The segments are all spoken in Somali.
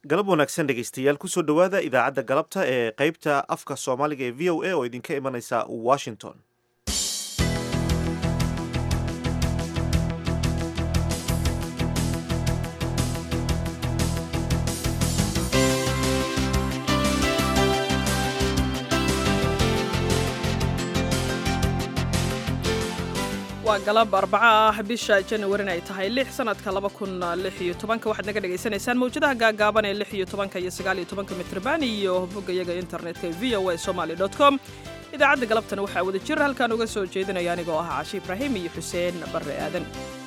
galab wanaagsan dhegaystayaal kusoo dhowaada idaacadda galabta ee qeybta afka soomaaliga ee v o a oo idinka imanaysa washington waa galab arbaco ah bisha januarin ay tahay lix sanadka laba kun lix iyo tobanka waxaad naga dhagaysanaysaan mawjadaha gaagaaban ee lix iyo tobanka iyo sagaal iyo tobanka mitrban iyo boggayaga internetka v o a somaly dot com idaacadda galabtana waxaa wada jir halkaan uga soo jeedinaya anigoo ah cashi ibraahim iyo xuseen barre aadan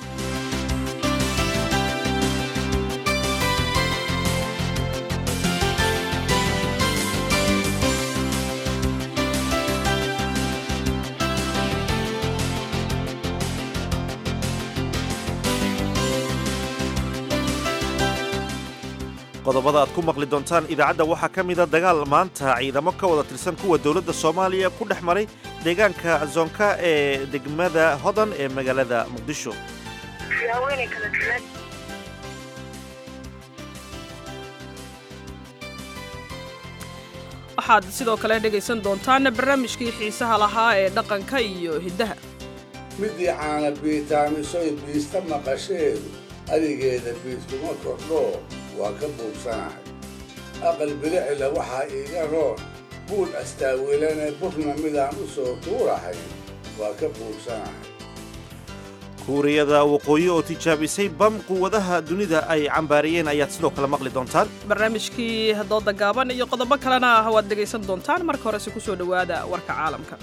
qodobada aad ku maqli doontaan idaacadda waxaa ka mida dagaal maanta ciidamo ka wada tirsan kuwa dowladda soomaaliya ku dhex maray deegaanka zoonka ee degmada hodan ee magaalada muqdisho waxaad sidoo kale dhegaysan doontaan barnaamijkii xiisaha lahaa ee dhaqanka iyo hiddaha midii caana biitaamisoy biista maqasheedu adigeeda biiskuma kordhoo waa ka buugsanahay aqal bilicila waxaa iiga roon buul astaawilane burna midaan u soo tuurahay waa ka buugsanahay kuuriyada waqooyi oo tijaabisay bam quwadaha dunida ay cambaariyeen ayaad sidoo kale maqli doontaan barnaamijkii dooda gaaban iyo qodobo kalena ah waad dhegaysan doontaan marka horese ku soo dhowaada warka caalamka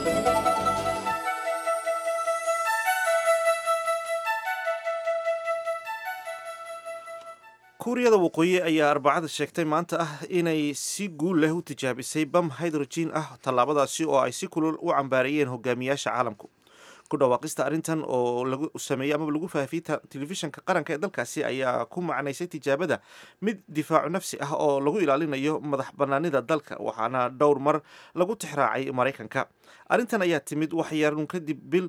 kuuriyada waqooyi ayaa arbacada sheegtay maanta ah inay si guul leh u tijaabisay bam hydrogen ah tallaabadaasi oo ay si kulul u cambaariyeen hogaamiyaasha caalamku ku dhawaaqista arrintan oo lagu sameeyey amaba lagu faafiyey telefishinka qaranka ee dalkaasi ayaa ku macnaysay tijaabada mid difaacu nafsi ah oo lagu ilaalinayo madax bannaanida dalka waxaana dhowr mar lagu tixraacay maraykanka arrintan ayaa timid waxyaarun kadib bil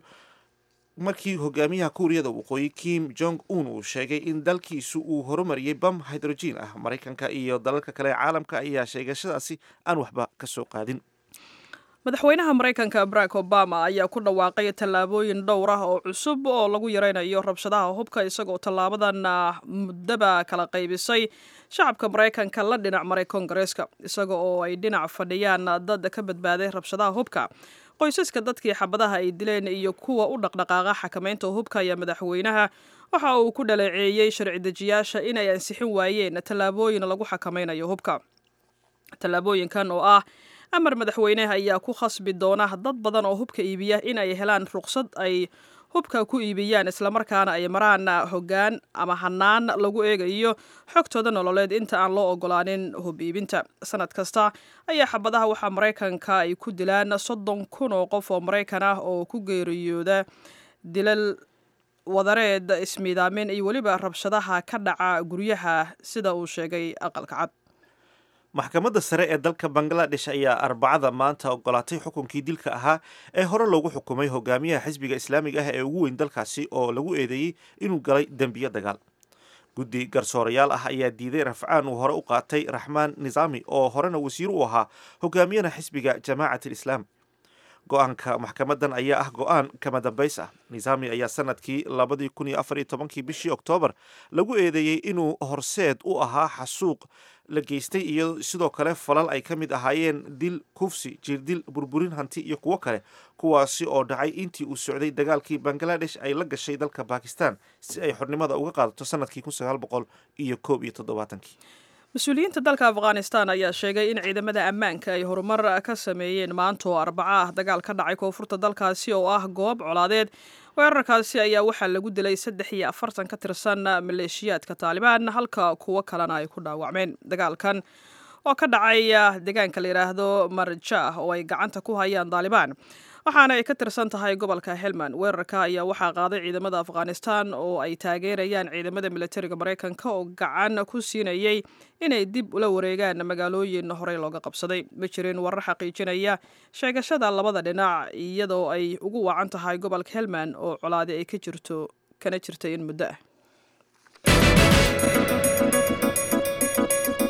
markii hogaamiyaha kuuriyada waqooyi kim jong un uu sheegay in dalkiisu uu horumariyey bam hydrogen ah maraykanka iyo dalalka kale ee caalamka ayaa sheegashadaasi aan waxba ka soo qaadin madaxweynaha maraykanka barack obama ayaa ku dhawaaqay tallaabooyin dhowr ah oo cusub oo lagu yaraynayo rabshadaha hubka isagoo tallaabadan muddaba kala qaybisay shacabka maraykanka la dhinac maray koongareeska isaga oo ay dhinac fadhiyaan dad ka badbaaday rabshadaha hubka qoysaska dadkii xabadaha ay dileen iyo kuwa u dhaqdhaqaaqa xakamaynta hubka ayaa madaxweynaha waxa uu ku dhaleeceeyey sharci dejiyaasha inay ansixin waayeen tallaabooyin lagu xakamaynayo hubka tallaabooyinkan oo ah amar madaxweyneha ayaa ku khasbi doona dad badan oo hubka iibiya in ay helaan ruqsad ay hubka ku iibiyaan islamarkaana ay maraan hoggaan ama hanaan lagu eegayo xogtooda nololeed inta aan loo ogolaanin hub iibinta sanad kasta ayaa xabadaha waxaa maraykanka ay ku dilaan soddon kun oo qof oo maraykan ah oo ku geeriyooda dilal wadareed ismiidaamin iyo weliba rabshadaha ka dhaca guryaha sida uu sheegay aqalka cad maxkamadda sare ee dalka bangaladesh ayaa arbacada maanta ogolaatay xukunkii dilka ahaa ee hore loogu xukumay hogaamiyaha xisbiga islaamiga ah ee ugu weyn dalkaasi oo lagu eedeeyey inuu galay dembiyo dagaal guddi garsoorayaal ah ayaa diiday rafcaan uu hore u qaatay raxmaan nisaami oo horena wasiir u ahaa hogaamiyana xisbiga jamaacat alislaam go-aanka maxkamadan ayaa ah go-aan kama dambays ah nisaami ayaa sanadkii labadii kun iyo afar iyo tobankii bishii oktoobar lagu eedeeyey inuu horseed u ahaa xasuuq la geystay iyo sidoo kale falal ay ka mid ahaayeen dil kufsi jirdil burburin hanti iyo kuwo kale kuwaasi oo dhacay intii uu socday dagaalkii bangaladesh ay la gashay dalka bakistan si ay xornimada uga qaadato sanadkii kun sagaal boqol iyo koob iyo toddobaatankii mas-uuliyiinta dalka afghanistan ayaa sheegay in ciidamada ammaanka ay horumar ka sameeyeen maanta oo arbaco ah dagaal ka dhacay koonfurta dalkaasi oo ah goob colaadeed weerarkaasi ayaa waxaa lagu dilay saddex iyo afartan ka tirsan maleeshiyaadka taalibaan halka kuwo kalena ay ku dhaawacmeen dagaalkan oo ka dhacay deegaanka la yidhaahdo marjah oo ay gacanta ku hayaan taalibaan waxaana ay ka tirsan tahay gobolka helmand weerarka ayaa waxaa qaaday ciidamada afghanistan oo ay taageerayaan ciidamada militariga maraykanka oo gacan ku siinayay inay dib ula wareegaan magaalooyin horey looga qabsaday ma jirin warar xaqiijinaya sheegashada labada dhinac iyadoo ay ugu wacan tahay gobolka helmand oo colaadi ay ka jirto kana jirtay in muddo ah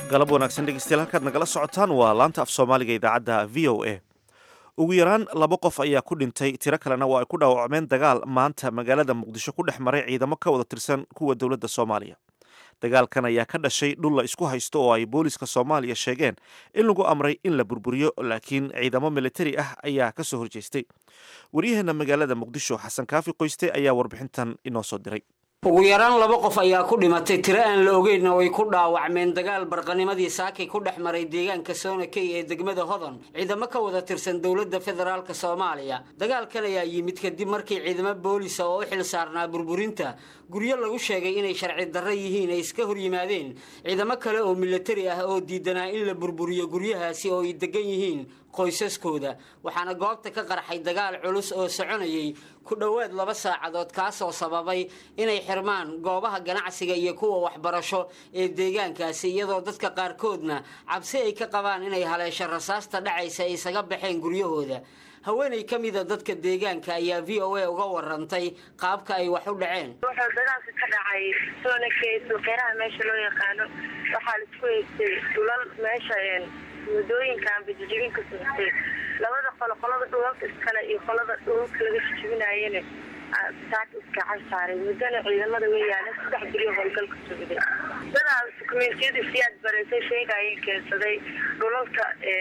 galab wanaagsan dhegeystayaal halkaad nagala socotaan waa laanta af soomaaliga idaacadda v o a ugu yaraan laba qof ayaa ku dhintay tiro kalena waa ay ku dhaawacmeen dagaal maanta magaalada muqdisho ku dhex maray ciidamo ka wada tirsan kuwa dowladda soomaaliya dagaalkan ayaa ka dhashay dhul la isku haysto oo ay booliska soomaaliya sheegeen in lagu amray in la burburiyo laakiin ciidamo militari ah ayaa ka soo horjeestay waryaheena magaalada muqdisho xasan kaafi qoyste ayaa warbixintan inoo soo diray ugu yaraan laba qof ayaa ku dhimatay tiro aan la ogeyn oo ay ku dhaawacmeen dagaal barqanimadii saakay ku dhex maray deegaanka soonakey ee degmada hodon ciidamo ka wada tirsan dowladda federaalk soomaaliya dagaalkan ayaa yimid kadib markii ciidamo boolisa oo u xil saarnaa burburinta guryo lagu sheegay inay sharci darro yihiin ay iska hor yimaadeen ciidamo kale oo milatari ah oo diidanaa in la burburiyo guryahaasi oo ay degan yihiin qoysaskooda waxaana goobta ka qarxay dagaal culus oo soconayay ku dhowaad laba saacadood kaasoo sababay inay xirmaan goobaha ganacsiga iyo kuwa waxbarasho ee deegaankaasi iyadoo dadka qaarkoodna cabsi ay ka qabaan inay haleesho rasaasta dhacaysa ay isaga baxeen guryahooda haweenay ka mida dadka deegaanka ayaa v o a uga warantay qaabka ay wax u dhaceen wuxuu dagaalka ka dhacay soonakey suuqyaraha meesha loo yaqaano waxaa laisku haystay dhulal meesha wadooyinkan bajijibin ka socotay labada qolo qolada dhulalka iskale iyo qolada dhulalka laga jijibinaayana saaka iskacan saaray muddana ciidamada way yaaleen saddex beriyo howlgal ka socday dadaa dukumentiyada siyaad bareysay sheegayeen keensaday dhulalka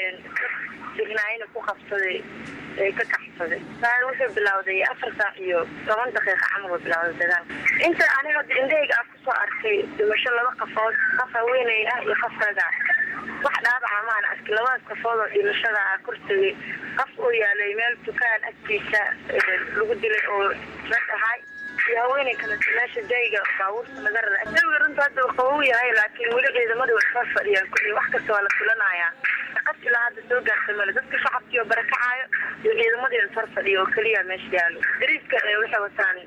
dignaayana ku qabsaday ee ka kaxsaday taan wuxuu bilowday afar saac iyo toban daqiiqa camal uu bilowday dagaalka inta aniga indhahayga aan kusoo arkay dhimasho laba qafood qof haweeney ah iyo qof raga wax dhaabaca maan arki labadaas qafood oo dhimashada ah kortagay qof uu yaalay meel dukaan agtiisa lagu dilay oo rag ahay iyo haweeney kale meesha dayga baabuurta laga rara dawiga runta hadda uu qabow yahay laakiin weli ciidamada way soo fadhiyaan kulli wax kasta waa la filanayaa qas ilaa hadda soo gaartay male dadka shacabkii oo barakacaayo iyo ciidamadii is hor fadhiya oo keliya meesha yaalo dariiska waxay wataan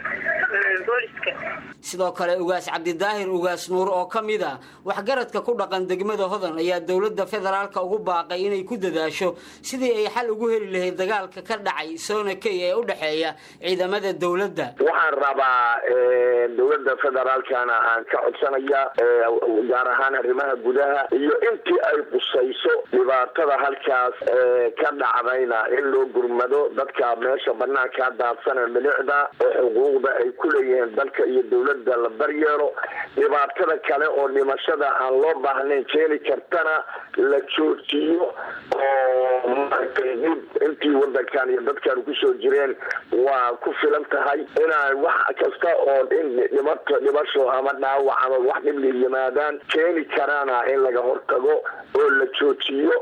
booliska sidoo kale ugaas cabdidaahir ugaas nuur oo ka mid a waxgaradka ku dhaqan degmada hodan ayaa dowladda federaalka ugu baaqay inay ku dadaasho sidii ay xal ugu heli lahayd dagaalka ka dhacay soonakey ee u dhexeeya ciidamada dowladda waxaan rabaa dowladda federaalkana aan ka codsanaya gaar ahaan arrimaha gudaha iyo intii ay qusayso dhibaatada halkaas ka dhacdayna in loo gurmado dadka meesha banaankaa daadsana milicda oo xuquuqda ay ku leeyihiin dalka iyo dowladda la daryeelo dhibaatada kale oo dhimashada aan loo baahnayn keeni kartana la joojiyo oo maaragtay dib intii wadankan iyo dadkan kusoo jireen waa ku filan tahay inaan wax kasta oo in dhimato dhimasho ama dhaawac ama wax dhibli yimaadaan keeni karaana in laga hortago oo la joojiyo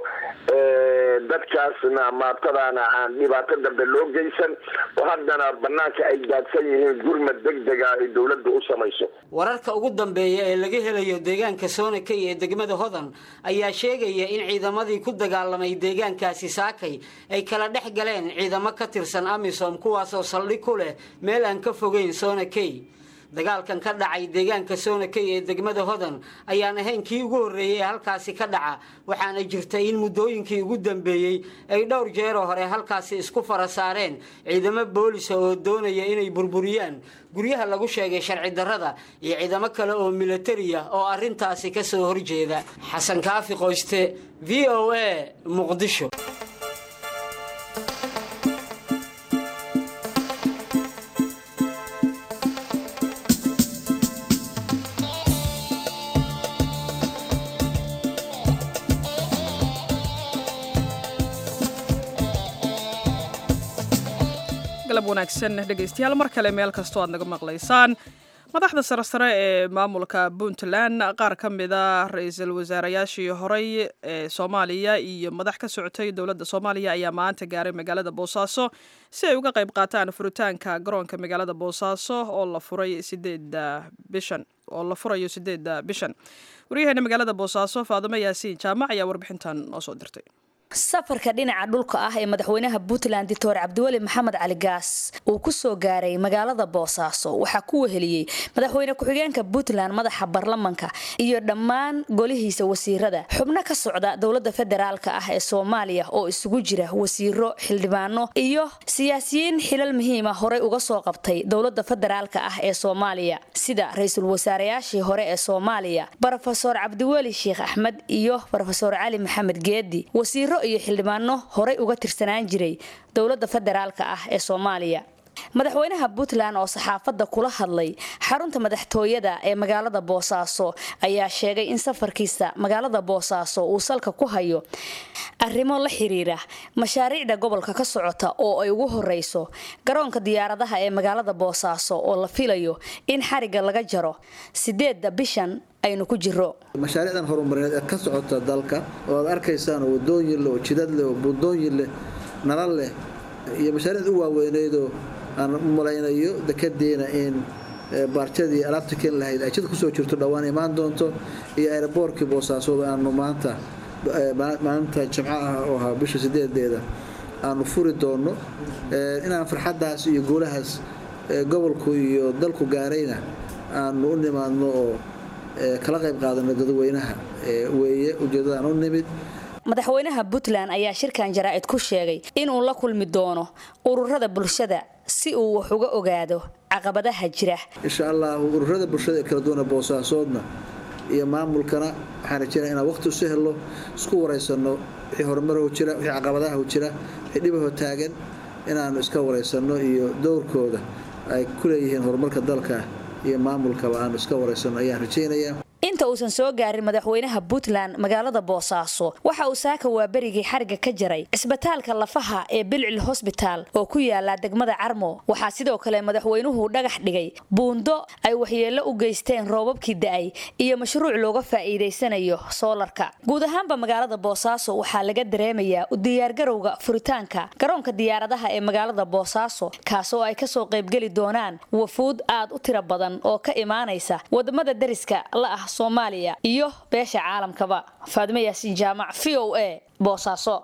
dadkaasna maatadaana aan dhibaato dambe loo geysan oo haddana banaanka ay daadsan yihiin gurmad degdega ay dowladda u samayso wararka ugu dambeeya ee laga helayo deegaanka soonakey ee degmada hodan ayaa sheegaya in ciidamadii ku dagaalamay deegaankaasi saakay ay kala dhex galeen ciidamo ka tirsan amisom kuwaasoo saldhig ku leh meel aan ka fogeyn soonakey dagaalkan ka dhacay deegaanka soonakey ee degmada hodan ayaan ahayn kii ugu horreeyey ee halkaasi ka dhaca waxaana jirta in muddooyinkii ugu dambeeyey ay dhowr jeeroo hore halkaasi isku fara saareen ciidamo boolisa oo doonaya inay burburiyaan guryaha lagu sheegay sharci darrada iyo ciidamo kale oo milatariya oo arrintaasi ka soo horjeeda xasan kaafi qoyste v o a muqdisho galab wanaagsan dhegaystayaal mar kale meel kastoo aad naga maqlaysaan madaxda sare sare ee maamulka puntland qaar ka mida ra-iisul wasaarayaashii horey ee soomaaliya iyo madax ka socotay dowladda soomaaliya ayaa maanta gaaray magaalada boosaaso si ay uga qayb qaataan furitaanka garoonka magaalada boosaaso oo la furay sideeda bishan oo la furayo sideedda bishan waryaheena magaalada boosaaso faadimo yaasiin jaamac ayaa warbixintan noo soo dirtay safarka dhinaca dhulka ah ee madaxweynaha puntland doctor cabdiweli maxamed cali gaas uu ku soo gaaray magaalada boosaaso waxaa ku weheliyey madaxweyne ku-xigeenka puntland madaxa baarlamanka iyo dhammaan golihiisa wasiirada xubno ka socda dowlada federaalk ah ee soomaaliya oo isugu jira wasiiro xildhibaano iyo siyaasiyiin xilal muhiima horey uga soo qabtay dowlada federaalk ah ee soomaaliya sida ra-iisul wasaareyaashii hore ee soomaaliya rofesor cabdiweli sheekh axmed iyo rofesor cali maxamed geedi wasiiro iyo xildhibaano horey uga tirsanaan jiray dowlada federaalk ah ee soomaaliya madaxweynaha puntland oo saxaafadda kula hadlay xarunta madaxtooyada ee magaalada boosaaso ayaa sheegay in safarkiisa magaalada boosaaso uu salka ku hayo arrimo la xiriira mashaariicda gobolka ka socota oo ay ugu horeyso garoonka diyaaradaha ee magaalada boosaaso oo la filayo in xariga laga jaro sideedda bishan aynu ku jiro mashaariicdan horumarineed ee ka socota dalka oo aad arkaysaan oo wadooyin leh oo jidad leh oo buundooyin leh nalal leh iyo mashaariicda u waaweyneydoo aan u malaynayo dekedeena in baarjadii alaabta keeni lahayd ay jid kusoo jirto dhowaan imaan doonto iyo aeroboortkii boosaasood aanu maanta maalinta jimco ah oo ahaa bisha sideedeeda aanu furi doono inaan farxaddaas iyo guulahaas gobolku iyo dalku gaarayna aanu u nimaadno oo kala qayb qaadano dadweynaha weeye ujeedadaan u nimid madaxweynaha puntland ayaa shirkan jaraa'id ku sheegay inuu la kulmi doono ururada bulshada si uu wax uga ogaado caqabadaha jira insha allahu ururada bulshada ee kala duwana boosaasoodna iyo maamulkana waxaan rajeynaya inaan waqti usi helno isku waraysano wixii horumarho jira wixii caqabadaha jira wixii dhibaho taagan inaanu iska waraysano iyo dowrkooda ay ku leeyihiin horumarka dalka iyo maamulkaba aanu iska waraysano ayaan rajeynayaa inta uusan soo gaarin madaxweynaha puntland magaalada boosaaso waxa uu saaka waaberigii xariga ka jaray cisbitaalka lafaha ee bilcil hosbitaal oo ku yaala degmada carmo waxaa sidoo kale madaxweynuhu dhagax dhigay buundo ay waxyeello u geysteen roobabkii da-ay iyo mashruuc looga faa'iidaysanayo soolarka guud ahaanba magaalada boosaaso waxaa laga dareemayaa u diyaargarowga furitaanka garoonka diyaaradaha ee magaalada boosaaso kaasoo ay kasoo qaybgeli doonaan wafuud aad u tiro badan oo ka imaanaysa wadamada dariska la ah soomaaliya iyo beesha caalamkaba faadimo yaasiin jaamac v o a boosaaso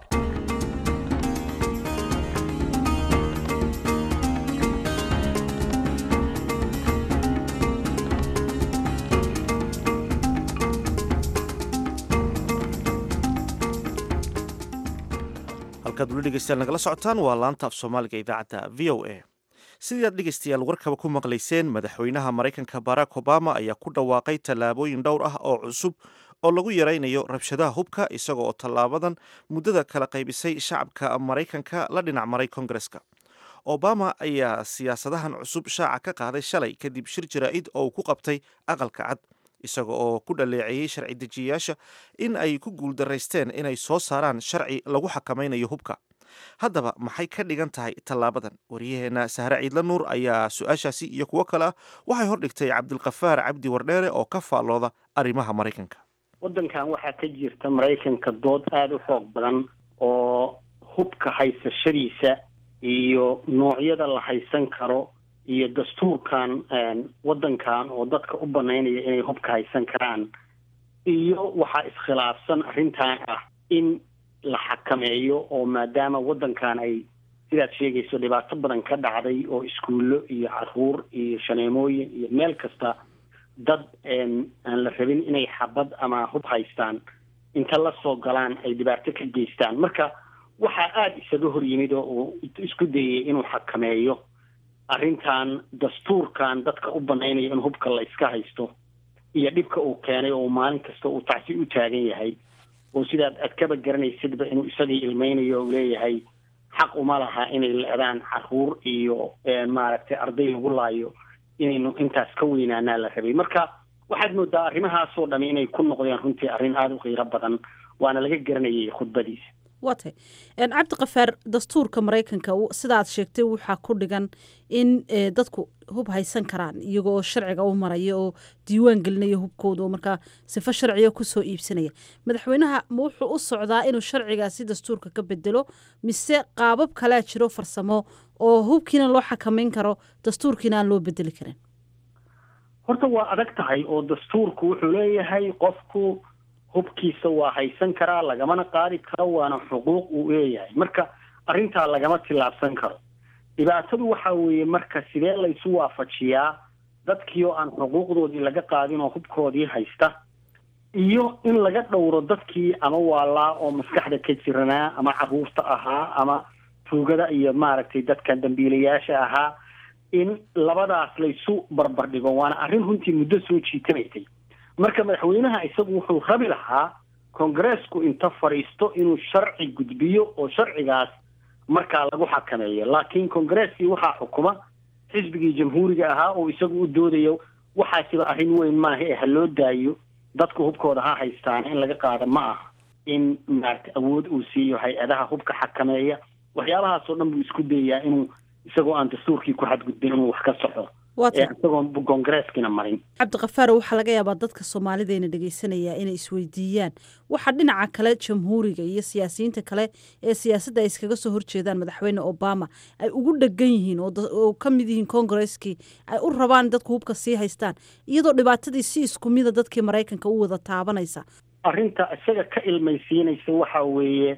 halkaad weli dhegeystayaal nagala socotaan waa laanta af soomaaliga idaacadda v o a sidii aad dhegeystayaal warkaba ku maqlayseen madaxweynaha maraykanka barack obama ayaa ku dhawaaqay tallaabooyin dhowr ah oo cusub oo lagu yaraynayo rabshadaha hubka isaga oo tallaabadan muddada kala qaybisay shacabka maraykanka la dhinac maray kongareska obama ayaa siyaasadahan cusub shaaca ka qaaday shalay kadib shir jaraa'id oo uu ku qabtay aqalka cad isaga oo ku dhaleeceeyey sharci dejiyayaasha in ay ku guuldaraysteen inay soo saaraan sharci lagu xakamaynayo hubka haddaba maxay ka dhigan tahay tallaabadan waryaheena sahre ciidla nuur ayaa su-aashaasi iyo kuwo kale ah waxay hordhigtay cabdilkafaar cabdi wardheere oo ka faallooda arrimaha maraykanka waddankan waxaa ka jirta maraykanka dood aada u xoog badan oo hubka haysashadiisa iyo noocyada la haysan karo iyo dastuurkan waddankan oo dadka u banaynaya inay hubka haysan karaan iyo waxaa iskhilaafsan arrintan ah in la xakameeyo oo maadaama waddankan ay sidaad sheegayso dhibaato badan ka dhacday oo iskuullo iyo caruur iyo shaneemooyin iyo meel kasta dad aan la rabin inay xabad ama hub haystaan inta la soo galaan ay dhibaato ka geystaan marka waxaa aada isaga hor yimid oo uu isku dayay inuu xakameeyo arrintan dastuurkan dadka u banaynaya in hubka la iska haysto iyo dhibka uu keenay oo maalin kasta uu tacsi u taagan yahay oo sidaad aad kaba garanaysidba inuu isagii ilmeynayo u leeyahay xaq uma laha inay leedaan caruur iyo maaragtay arday lagu laayo inaynu intaas ka weynaanaa la rabay marka waxaad moodaa arrimahaasoo dhami inay ku noqdeen runtii arrin aada u qiiro badan waana laga garanayay khudbadiisa waa tay cabdikafaar dastuurka maraykanka sidaad sheegtay waxaa ku dhigan in dadku hub haysan karaan iyago oo sharciga u maraya oo diiwaan gelinaya hubkooda oo markaa sifo sharciga kusoo iibsanaya madaxweynaha ma wuxuu u socdaa inuu sharcigaasi dastuurka ka bedelo mise qaabab kalea jiro farsamo oo hubkiina loo xakamayn karo dastuurkiina aan loo bedeli karin horta waa adag tahay oo dastuurku wuxuu leeyahay qofku hubkiisa waa haysan karaa lagamana qaadi karo waana xuquuq uu leeyahay marka arrintaa lagama tillaabsan karo dhibaatadu waxa weeye marka sidee laysu waafajiyaa dadkii oo aan xuquuqdoodii laga qaadin oo hubkoodii haysta iyo in laga dhowro dadkii ama waalaa oo maskaxda ka jiranaa ama caruurta ahaa ama tuugada iyo maaragtay dadka dambiilayaasha ahaa in labadaas laysu barbardhigo waana arrin runtii muddo soo jiitanaysay marka madaxweynaha isagu wuxuu rabi lahaa kongareesku inta fadhiisto inuu sharci gudbiyo oo sharcigaas markaa lagu xakameeyo laakiin kongareskii waxaa xukuma xisbigii jamhuuriga ahaa oo isagu u doodayo waxaasiba arrin weyn maaha ee ha loo daayo dadku hubkooda ha haystaan in laga qaado ma aha in maarata awood uu siiyo hay-adaha hubka xakameeya waxyaabahaasoo dhan buu isku dayayaa inuu isagoo aan dastuurkii ku xadgudbin inuu wax ka soxo ee isagoon kongareskina marin cabdikafaar waxaa laga yaabaa dadka soomaalideena dhegeysanaya inay isweydiiyaan waxaa dhinaca kale jamhuuriga iyo siyaasiyiinta kale ee siyaasadda ay iskaga soo horjeedaan madaxweyne obama ay ugu dhegan yihiin oo ka mid yihiin kongareskii ay u rabaan dadku hubka sii haystaan iyadoo dhibaatadii si isku mida dadkii maraykanka u wada taabanaysa arrinta isaga ka ilmaysiinaysa waxa weeye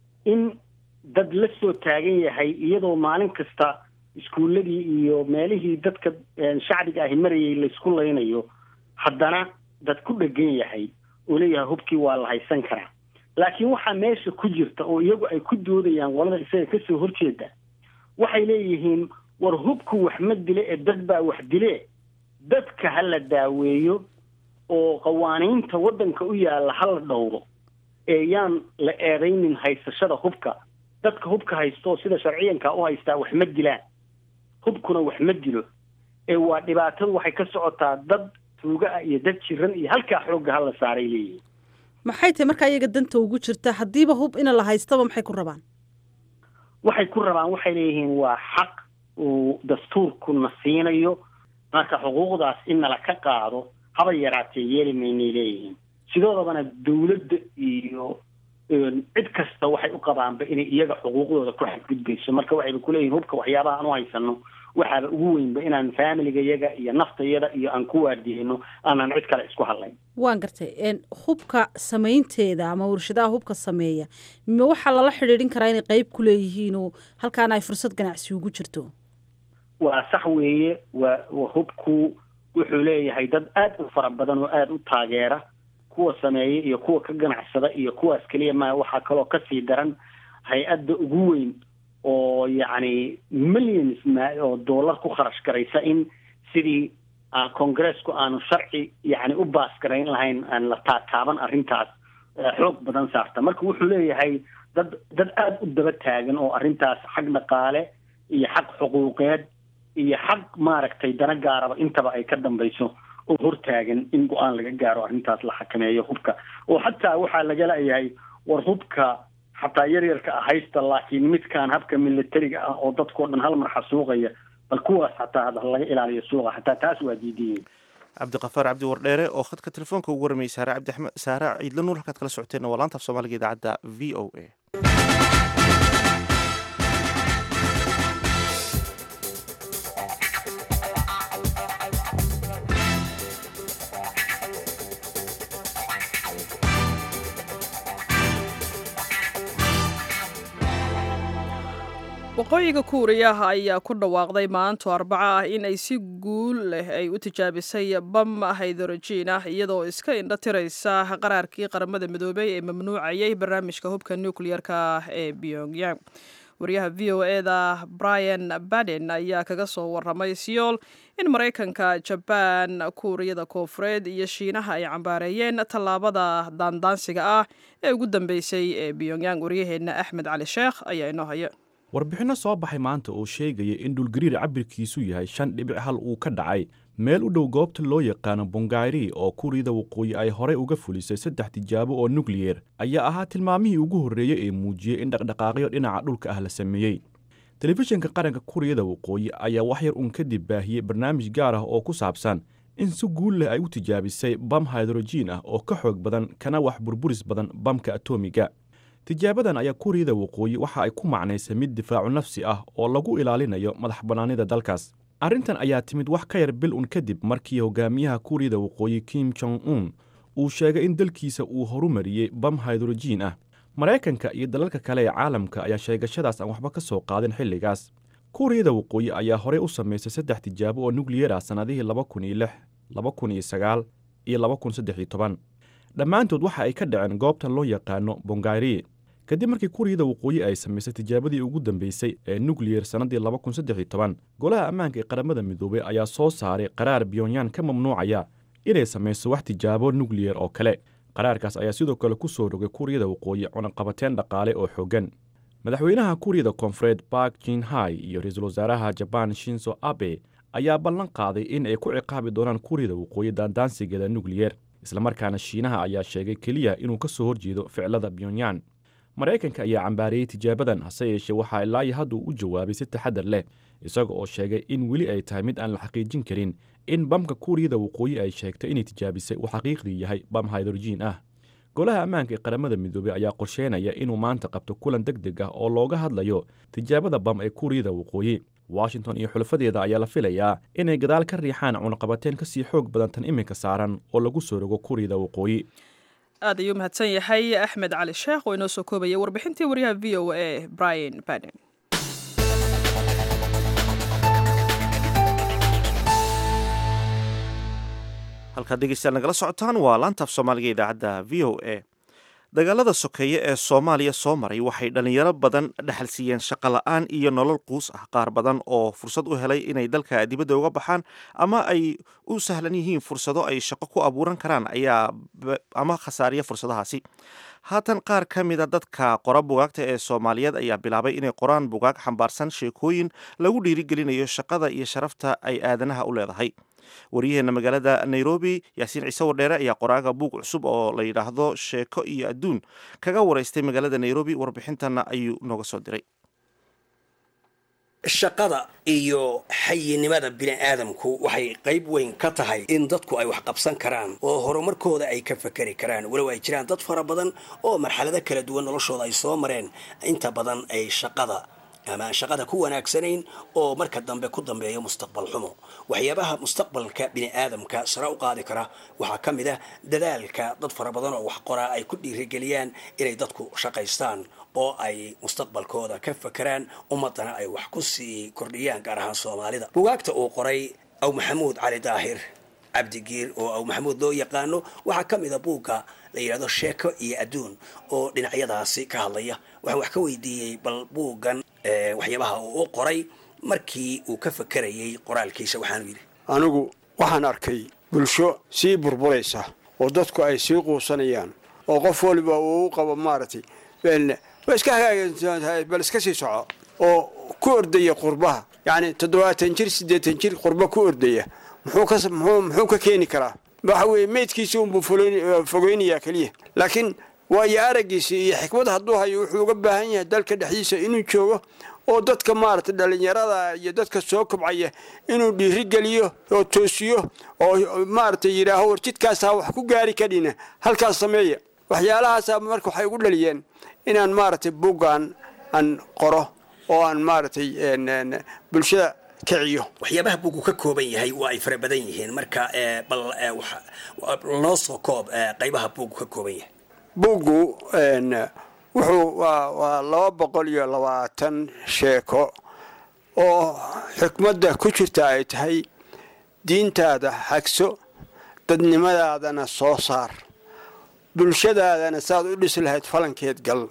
in dad la soo taagan yahay iyadoo maalin kasta iskuulladii iyo meelihii dadka shacbiga ahi marayay laysku laynayo haddana dad ku dhegan yahay oo leeyahay hubkii waa la haysan karaa laakiin waxaa meesha ku jirta oo iyagu ay ku doodayaan qolada isaga kasoo horjeeda waxay leeyihiin war hubku wax ma dile ee dad baa wax dile dadka ha la daaweeyo oo qawaaniinta waddanka u yaalla ha la dhowro ee yaan la eedaynin haysashada hubka dadka hubka haysto sida sharciyanka u haystaa wax ma dilaan hubkuna wax ma dilo ee waa dhibaatadu waxay ka socotaa dad tuuga ah iyo dad jiran iyo halkaa xoogga hala saaray leeyihin maxay tahay markaa iyaga danta ugu jirta haddiiba hub ina la haystaba maxay ku rabaan waxay ku rabaan waxay leeyihiin waa xaq uu dastuurku na siinayo marka xuquuqdaas in nala ka qaado haba yaraatee yeeli maynay leeyihiin sidoodabana dawladda iyo cid kasta waxay u qabaanba inay iyaga xuquuqdooda ku xadgudbayso marka waxayba kuleeyihin hubka waxyaabaha aan u haysano waxaaba ugu weynba inaan faamiliga yaga iyo naftayada iyo aan ku waardiyeyno aanan cid kale isku hadlayn waan gartay hubka samaynteeda ama warshadaha hubka sameeya ma waxaa lala xidhiidhin karaa inay qeyb ku leeyihiin oo halkaana ay fursad ganacsi ugu jirto waa sax weeye waa hubku wuxuu leeyahay dad aad u fara badan oo aada u taageera kuwa sameeya iyo kuwa ka ganacsada iyo kuwaas keliya maa waxaa kaloo kasii daran hay-adda ugu weyn oo yacni millions oo dollar ku kharash garaysa in sidii congareesku aanu sharci yani u baas garayn lahayn aan la taataaban arrintaas xoog badan saarta marka wuxuu leeyahay dad dad aada u daba taagan oo arrintaas xag dhaqaale iyo xaq xuquuqeed iyo xaq maaragtay dana gaaraba intaba ay ka dambayso oo hortaagan in go-aan laga gaaro arrintaas la xakameeyo hubka oo xataa waxaa laga leeyahay war hubka xataa yaryarka ah haysta laakiin midkaan habka militariga ah oo dadkao dhan hal mar xasuuqaya bal kuwaas xataa laga ilaaliyo suuqa xataa taas waa diidiyeen cabdiqafaar cabdi wardheere oo khadka telefoonka ugu waramayay saare cabdi axmed saare ciidla nuur halkaad kala socoteen waa laanta af soomaaliga idaacadda v o a waqooyiga kuuriyaha ayaa ku dhawaaqday maanto arbaco ah in ay si guul leh ay u tijaabisay bam haydorojiin ah iyadoo iska indho tiraysa qaraarkii qaramada midoobey ee mamnuucayay barnaamijka hubka nucleer-ka ee pyongyang wariyaha v o eda brian baden ayaa kaga soo waramay siyool in maraykanka jabaan kuuriyada koofureed iyo shiinaha ay cambaareeyeen tallaabada daandaansiga ah ee ugu dambeysay ee pyongyang waryaheena axmed cali sheekh ayaa inoo haya warbixinno soo baxay maanta oo sheegaya in dhulgariir cabirkiisu yahay shan dhibic hal uu ka dhacay meel u dhow goobta loo yaqaano bongayri oo kuuriyada waqooyi ay horey uga fulisay saddex tijaabo oo nukliyer ayaa ahaa tilmaamihii ugu horreeyey ee muujiyey in dhaqdhaqaaqyo dhinaca dhulka ah la sameeyey telefishinka qaranka kuuriyada waqooyi ayaa wax yar uun kadib baahiyey barnaamij gaar ah oo ku saabsan in si guul leh ay u tijaabisay bam haydrojiin ah oo ka xoog badan kana wax burburis badan bamka atoomiga tijaabadan ayaa kuuriyada waqooyi waxa ay ku macnaysay mid difaacu nafsi ah oo lagu ilaalinayo madax bannaanida dalkaas arrintan ayaa timid wax ka yar bil un kadib markii hogaamiyaha kuuriyada waqooyi kim jong un uu sheegay in dalkiisa uu horumariyey bam haydrojiin ah maraykanka iyo dalalka kale ee caalamka ayaa sheegashadaas aan waxba ka soo qaadin xilligaas kuuriyada waqooyi ayaa horey u samaysay saddex tijaabo oo nukliyar ah sannadihii laba kun iyo lix laba kun iyo sagaal iyo laba kun saddex iyo toban dhammaantood waxa ay ka dhaceen goobtan loo yaqaano bongayri kadib markii kuuriyada waqooyi ay samaysay tijaabadii ugu dambeysay ee nukliyar sannaddii laba kun saddex iyo toban golaha ammaanka ee qaramada midoobey ayaa soo saaray qaraar pyonyan ka mamnuucaya inay samayso wax tijaabo nukliyar oo kale qaraarkaas ayaa sidoo kale ku soo rogay kuuriyada waqooyi cunaqabateen dhaqaale oo xooggan madaxweynaha kuuriyada koonfureed bark jinhai iyo ra-iisul wasaaraha jabaan shinzo abe ayaa ballan qaaday in ay ku ciqaabi doonaan kuuriyada waqooyi daandaansigeeda nukliyar islamarkaana shiinaha ayaa sheegay keliya inuu ka soo horjeedo ficilada pyonyan maraykanka ayaa cambaareeyey tijaabadan hase yeeshee waxaa ilaa iyo hadduu u jawaabay si taxadar leh isaga oo sheegay in weli ay tahay mid aan la xaqiijin karin in bamka kuuriyada waqooyi ay sheegtay inay tijaabisay uu xaqiiqdii yahay bam haydrojiin ah golaha ammaanka ee qaramada midoobey ayaa qorsheynaya inuu maanta qabto kulan deg deg ah oo looga hadlayo tijaabada bam ee kuuriyada waqooyi washington iyo xulafadeeda ayaa la filayaa inay gadaal ka riixaan cunaqabateen ka sii xoog badan tan iminka saaran oo lagu soo rogo kuuriyada waqooyi aad ayuu mahadsan yahay axmed cali sheekh oo inoo soo koobayay warbixintii waryaha v o a brian baden halkaad dhegeystayaal nagala socotaan waa laantaaf soomaaliga idaacadda v o a dagaalada sokeeye ee soomaaliya soo maray waxay dhallinyaro badan dhexal siiyeen shaqo la-aan iyo nolol quus ah qaar badan oo fursad u helay inay dalka dibadda uga baxaan ama ay u sahlan yihiin fursado ay shaqo ku abuuran karaan ayaa ama khasaariya fursadahaasi haatan qaar ka mida dadka qora bugaagta ee soomaaliyeed ayaa bilaabay inay qoraan bugaag xambaarsan sheekooyin lagu dhiirigelinayo shaqada iyo sharafta ay aadanaha u leedahay waryaheena magaalada nairobi yaasiin ciise wardheere ayaa qoraaga buug cusub oo la yidhaahdo sheeko iyo adduun kaga waraystay magaalada nairobi warbixintana ayuu nooga soo diray shaqada iyo xayinimada bini aadamku waxay qayb weyn ka tahay in dadku ay wax qabsan karaan oo horumarkooda ay ka fakeri karaan walow ay jiraan dad fara badan oo marxalado kala duwan noloshooda ay soo mareen inta badan ay shaqada ama aan shaqada ku wanaagsanayn oo marka dambe ku dambeeya mustaqbal xumo waxyaabaha mustaqbalka bini aadamka sare u qaadi kara waxaa ka mid ah dadaalka dad fara badan oo wax qoraa ay ku dhiirigeliyaan inay dadku shaqaystaan oo ay mustaqbalkooda ka fakeraan ummadana ay wax ku sii kordhiyaan gaar ahaan soomaalida bugaagta uu qoray aw maxamuud cali daahir cabdigiir oo aw maxamuud loo yaqaano waxaa ka mid a buugga la yidhahdo sheeko iyo adduun oo dhinacyadaasi ka hadlaya waxaan wax ka weydiiyey bal buuggan waxyaabaha uu u qoray markii uu ka fakerayay qoraalkiisa waxaanu yidhi anigu waxaan arkay bulsho sii burburaysa oo dadku ay sii quusanayaan oo qof waliba uu u qabo maaragtay wa iska hagaagsan bal iska sii soco oo ku ordaya qurbaha yacni toddobaatan jir siddeetan jir qurba ku ordaya muxuu ka muxuu ka keeni karaa waxa weeye meydkiisi unbuu fogeynayaa keliya laakiin waayo araggiisa iyo xikmad hadduu hayo wuxuu uga baahan yahay dalka dhexdiisa inuu joogo oo dadka maaragtay dhallinyarada iyo dadka soo kobcaya inuu dhiirigeliyo oo toosiyo oo maaragtay yidhaaho war jidkaasaa wax ku gaari kadhina halkaas sameeya waxyaalahaasa marka waxay ugu dhaliyeen inaan maaragtay buggan aan qoro oo aan maaragtay bulshada kiciyo waxyaabaha buugu ka kooban yahay waa ay fara badan yihiin marka bal noo soo koob qaybaha buugu ka kooban yahay buuggu wuxuu waa laba boqol iyo labaatan sheeko oo xikmadda ku jirta ay tahay diintaada xagso dadnimadaadana soo saar bulshadaadana saad u dhisi lahayd falankeed gal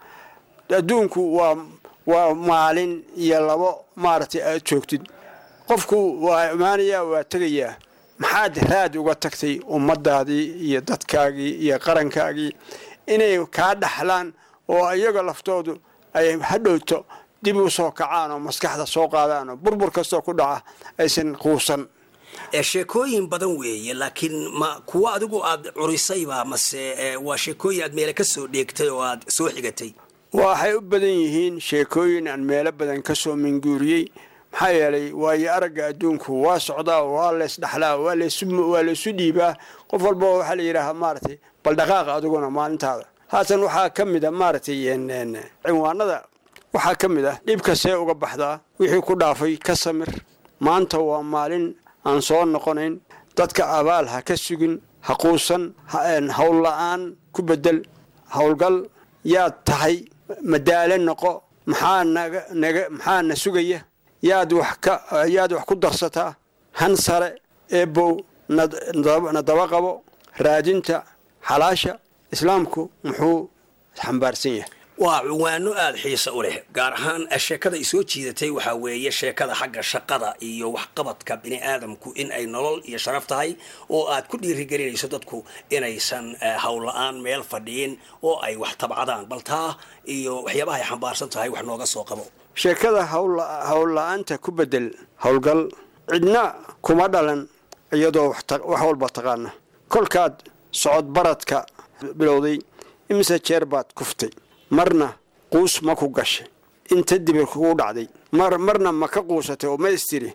adduunku waa waa maalin iyo labo maaragtay aad joogtid qofku waa imaanayaa waa tegayaa maxaad raad uga tagtay ummadaadii iyo dadkaagii iyo qarankaagii inay kaa dhaxlaan oo iyaga laftoodu ay hadhowto dib u soo kacaan oo maskaxda soo qaadaan oo burbur kastoo ku dhaca aysan quusan sheekooyin badan weeye laakiin ma kuwo adigu aad curisayba mase waa sheekooyin aad meele ka soo dheegtay oo aad soo xigatay waxay u badan yihiin sheekooyin aan meelo badan ka soo minguuriyey maxaa yeelay waayo aragga adduunku waa socdaa waa leysdhaxlaa waa laysu dhiibaa qof walba waxaa la yidhaahaa maaragtay bal dhaqaaqa adiguna maalintaada haatan waxaa ka mid a maaragtay cinwaanada waxaa ka mid ah dhibka see uga baxdaa wixii ku dhaafay ka samir maanta waa maalin aan soo noqonayn dadka abaal ha ka sugin ha quusan hawl la-aan ku bedel howlgal yaad tahay madaale noqo maxaa naga naga maxaa na sugaya yaad wax ka yaad wax ku darsataa han sare eebow na daba qabo raadinta xalaasha islaamku muxuu xambaarsan yahay waa cunwaano aada xiisa u leh gaar ahaan sheekada isoo jiidatay waxaa weeye sheekada xagga shaqada iyo waxqabadka bini aadamku in ay nolol iyo sharaf tahay oo aad ku dhiirigelinayso dadku inaysan howla-aan meel fadhiyin oo ay wax tabcadaan bal taa iyo waxyaabaha ay xambaarsan tahay wax nooga soo qabo sheekada howl la-aanta ku bedel howlgal cidna kuma dhalan iyadoo wax walba taqaana kolkaad socod baradka bilowday imise jeer baad kuftay marna quus ma ku gashay inta dibir kugu dhacday mar marna ma ka quusatay oo ma istiri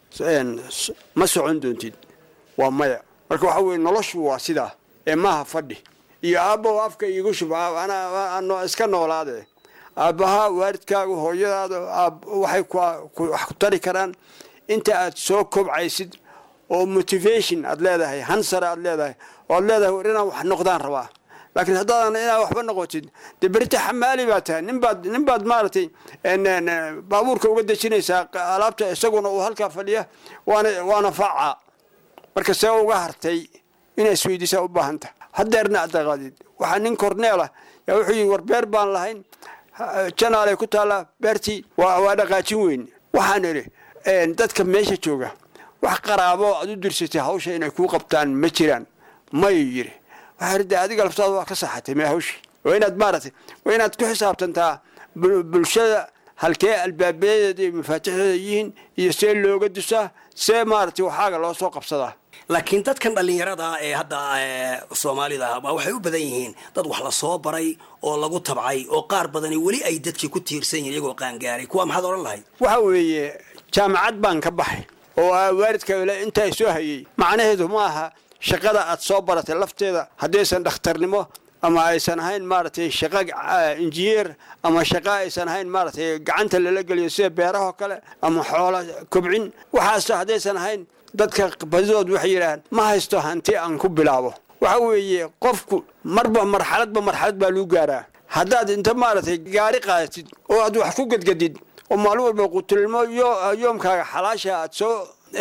ma socon doontid waa maya marka waxa weye noloshu waa sidaa ee maaha fadhi iyo aabbaho afka iigu shub iska noolaade aabbaha waalidkaagu hooyadaada waxay wax ku tari karaan inta aad soo kobcaysid oo motivation aad leedahay hansare aad leedahay oo aad leedahay war inaan wax noqdaan rabaa laakiin haddaadan inaad waxba noqotid dee berita xamaali baa tahay ninbaad nin baad maaragtay baabuurka uga dejinaysaa alaabta isaguna uu halkaa fadhiya waana waana faacaa marka see uga hartay inaa isweydiisaa u baahan tahay hadeerna aad daqaadid waxaa nin korneelah yaa wuxuu yidhi war beer baan lahayn janaalay ku taallaa beertii waa dhaqaajin weyn waxaan idhi dadka meesha jooga wax qaraabo aad u dirsatay hawsha inay kuu qabtaan ma jiraan mayuu yidhi waxaa de adiga laftaada waa ka saxatay mee hawshii waa inaad maaragtay waa inaad ku xisaabtantaa bulshada halkee albaabayadeeda iyo mafaatixdeeda yihiin iyo see looga dusaa see maaragtay waxaaga loo soo qabsadaa laakiin dadkan dhallinyarada ee hadda soomaalida ah waxay u badan yihiin dad wax la soo baray oo lagu tabcay oo qaar badani weli ay dadkii ku tiirsan yihin iyagoo qaangaaray kuwa maxaad odhan lahayd waxa weeye jaamacad baan ka baxay oo waalidka intaa soo hayay macnaheedu ma aha shaqada aad soo baratay lafteeda haddaysan dhakhtarnimo ama aysan ahayn maaragtay shaqo injineer ama shaqo aysan ahayn maaragtay gacanta lala geliyo sida beerahoo kale ama xoola kobcin waxaas haddaysan ahayn dadka badidood waxay yidhaahaan ma haysto hanti aan ku bilaabo waxa weeye qofku marba marxaladba marxalad baa lagu gaaraa haddaad inta maaragtay gaari qaadatid oo aad wax ku gedgedid oo maalin walba qutilmo yoomkaaga xalaasha aad soo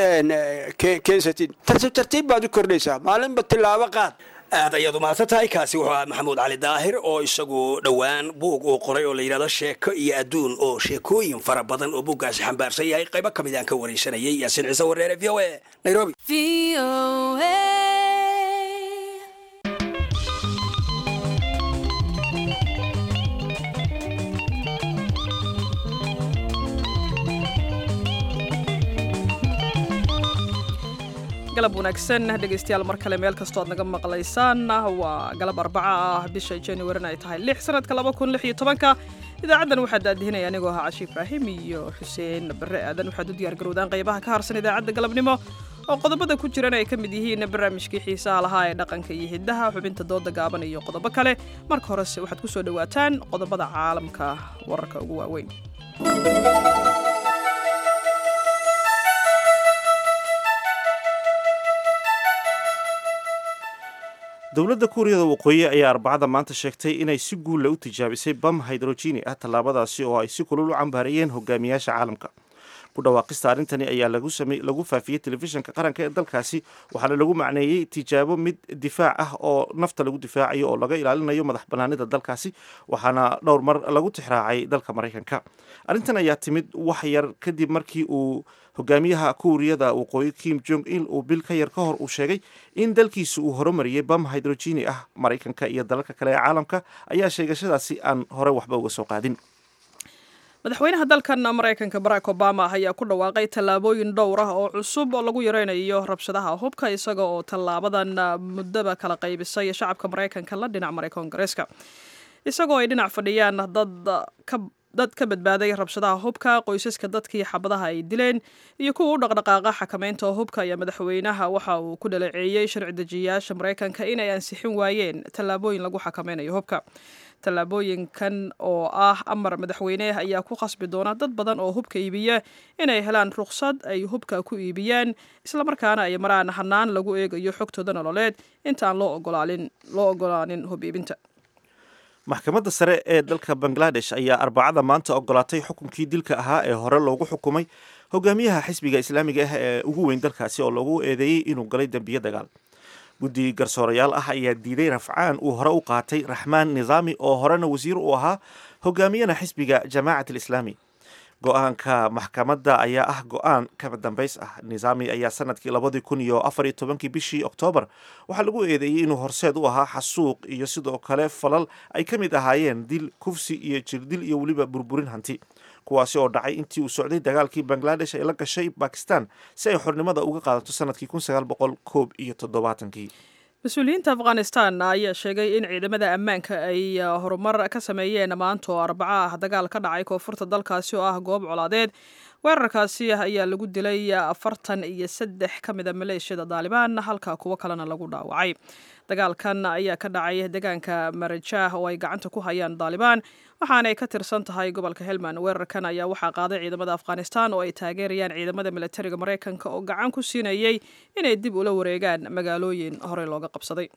keensatid tartiib tartiib baad u kordhaysaa maalinba tilaabo qaad aad ayaad umahadsan tahay kaasi wuxuu ahaa maxamuud cali daahir oo isagu dhowaan buug uu qoray oo la yidhahdo sheeko iyo adduun oo sheekooyin fara badan oo buuggaasi xambaarsan yahay qaybo ka mid aan ka waraysanayay yaasiin ciise wareere v o a nairobi galab wanaagsan dhegaystayaal mar kale meel kastoo aad naga maqlaysaan waa galab arbaca ah bisha januarin ay tahay lix sanadka laba kun lix iyo tobanka idaacaddan waxaa daadihinaya anigoo ahaa cashi ibraahim iyo xuseen barre aadan waxaad u diyaargarowdaan qaybaha ka harsan idaacadda galabnimo oo qodobada ku jiran ay ka mid yihiin barnaamijkii xiisaha lahaa ee dhaqanka iyo hiddaha xubinta dooda gaaban iyo qodobo kale marka horese waxaad ku soo dhowaataan qodobada caalamka wararka ugu waaweyn dowladda kuuriyada waqooyi ayaa arbacada maanta sheegtay inay si guulla u tijaabisay bam hydrogeni ah tallaabadaasi oo ay si kulul u cambaarayeen hogaamiyaasha caalamka ku dhawaaqista arrintani ayaa lagu faafiyey telefishinka qaranka ee dalkaasi waxaana lagu macneeyey tijaabo mid difaac ah oo nafta lagu difaacayo oo laga ilaalinayo madax banaanida dalkaasi waxaana dhowr mar lagu tixraacay dalka maraykanka arrintan ayaa timid wax yar kadib markii uu hogaamiyaha kuuriyada waqooyi kim jong il uu bil ka yar ka hor uu sheegay in dalkiisa uu horumariyey bam hydrogeni ah maraykanka iyo dalalka kale ee caalamka ayaa sheegashadaasi aan hore waxba uga soo qaadin madaxweynaha dalkan maraykanka barack obama ayaa ku dhawaaqay tallaabooyin dhowr ah oo cusub oo lagu yareynayo rabshadaha hubka isaga oo tallaabadan muddaba kala qaybisay shacabka maraykanka la dhinac maray koongareeska isagoo ay dhinac fadhiyaan dad ka dad ka badbaaday rabshadaha hubka qoysaska dadkii xabadaha ay dileen iyo kuwa u dhaqdhaqaaqa xakamaynta hubka ayaa madaxweynaha waxa uu ku dhaleeceeyey sharci dejiyayaasha maraykanka inay ansixin waayeen tallaabooyin lagu xakameynayo hubka tallaabooyinkan oo ah amar madaxweyne ayaa ku khasbi doona dad badan oo hubka iibiya inay helaan rukhsad ay hubka ku iibiyaan islamarkaana ay maraan hanaan lagu eegayo xogtooda nololeed intaan loo ogolaanin hub iibinta maxkamadda sare ee dalka bangladesh ayaa arbacada maanta ogolaatay xukunkii dilka ahaa ee hore loogu xukumay hogaamiyaha xisbiga islaamiga ah ee ugu weyn dalkaasi oo loogu eedeeyey inuu galay dembiyo dagaal guddi garsoorayaal ah ayaa diiday rafcaan uu hore u qaatay raxmaan nizaami oo horena wasiir u ahaa hogaamiyana xisbiga jamaacat alislaami go-aanka maxkamadda ayaa ah go-aan kaba dambays ah nizaami ayaa sanadkii labadii kun iyo afar iyo tobankii bishii oktoobar waxaa lagu eedeeyey inuu horseed u ahaa xasuuq iyo sidoo kale falal ay ka mid ahaayeen dil kufsi iyo jirdil iyo weliba burburin hanti kuwaasi oo dhacay intii uu socday dagaalkii bangladesh ay la gashay bakistan si ay xornimada uga qaadato sanadkii kun sagaal boqol koob iyo toddobaatankii mas-uuliyiinta afghanistan ayaa sheegay in ciidamada ammaanka ay horumar ka sameeyeen maanta oo arbaco ah dagaal ka dhacay koonfurta dalkaasi oo ah goob colaadeed weerarkaasi ayaa lagu dilay afartan iyo saddex ka mida maleeshiyada daalibaan halka kuwo kalena lagu dhaawacay dagaalkan ayaa ka dhacay deegaanka marajah oo ay gacanta ku hayaan daalibaan waxaanay ka tirsan tahay gobolka helmand weerarkan ayaa waxaa qaaday ciidamada afghanistan oo ay taageerayaan ciidamada milatariga maraykanka oo gacan ku siinayay inay dib ula wareegaan magaalooyin horey looga qabsaday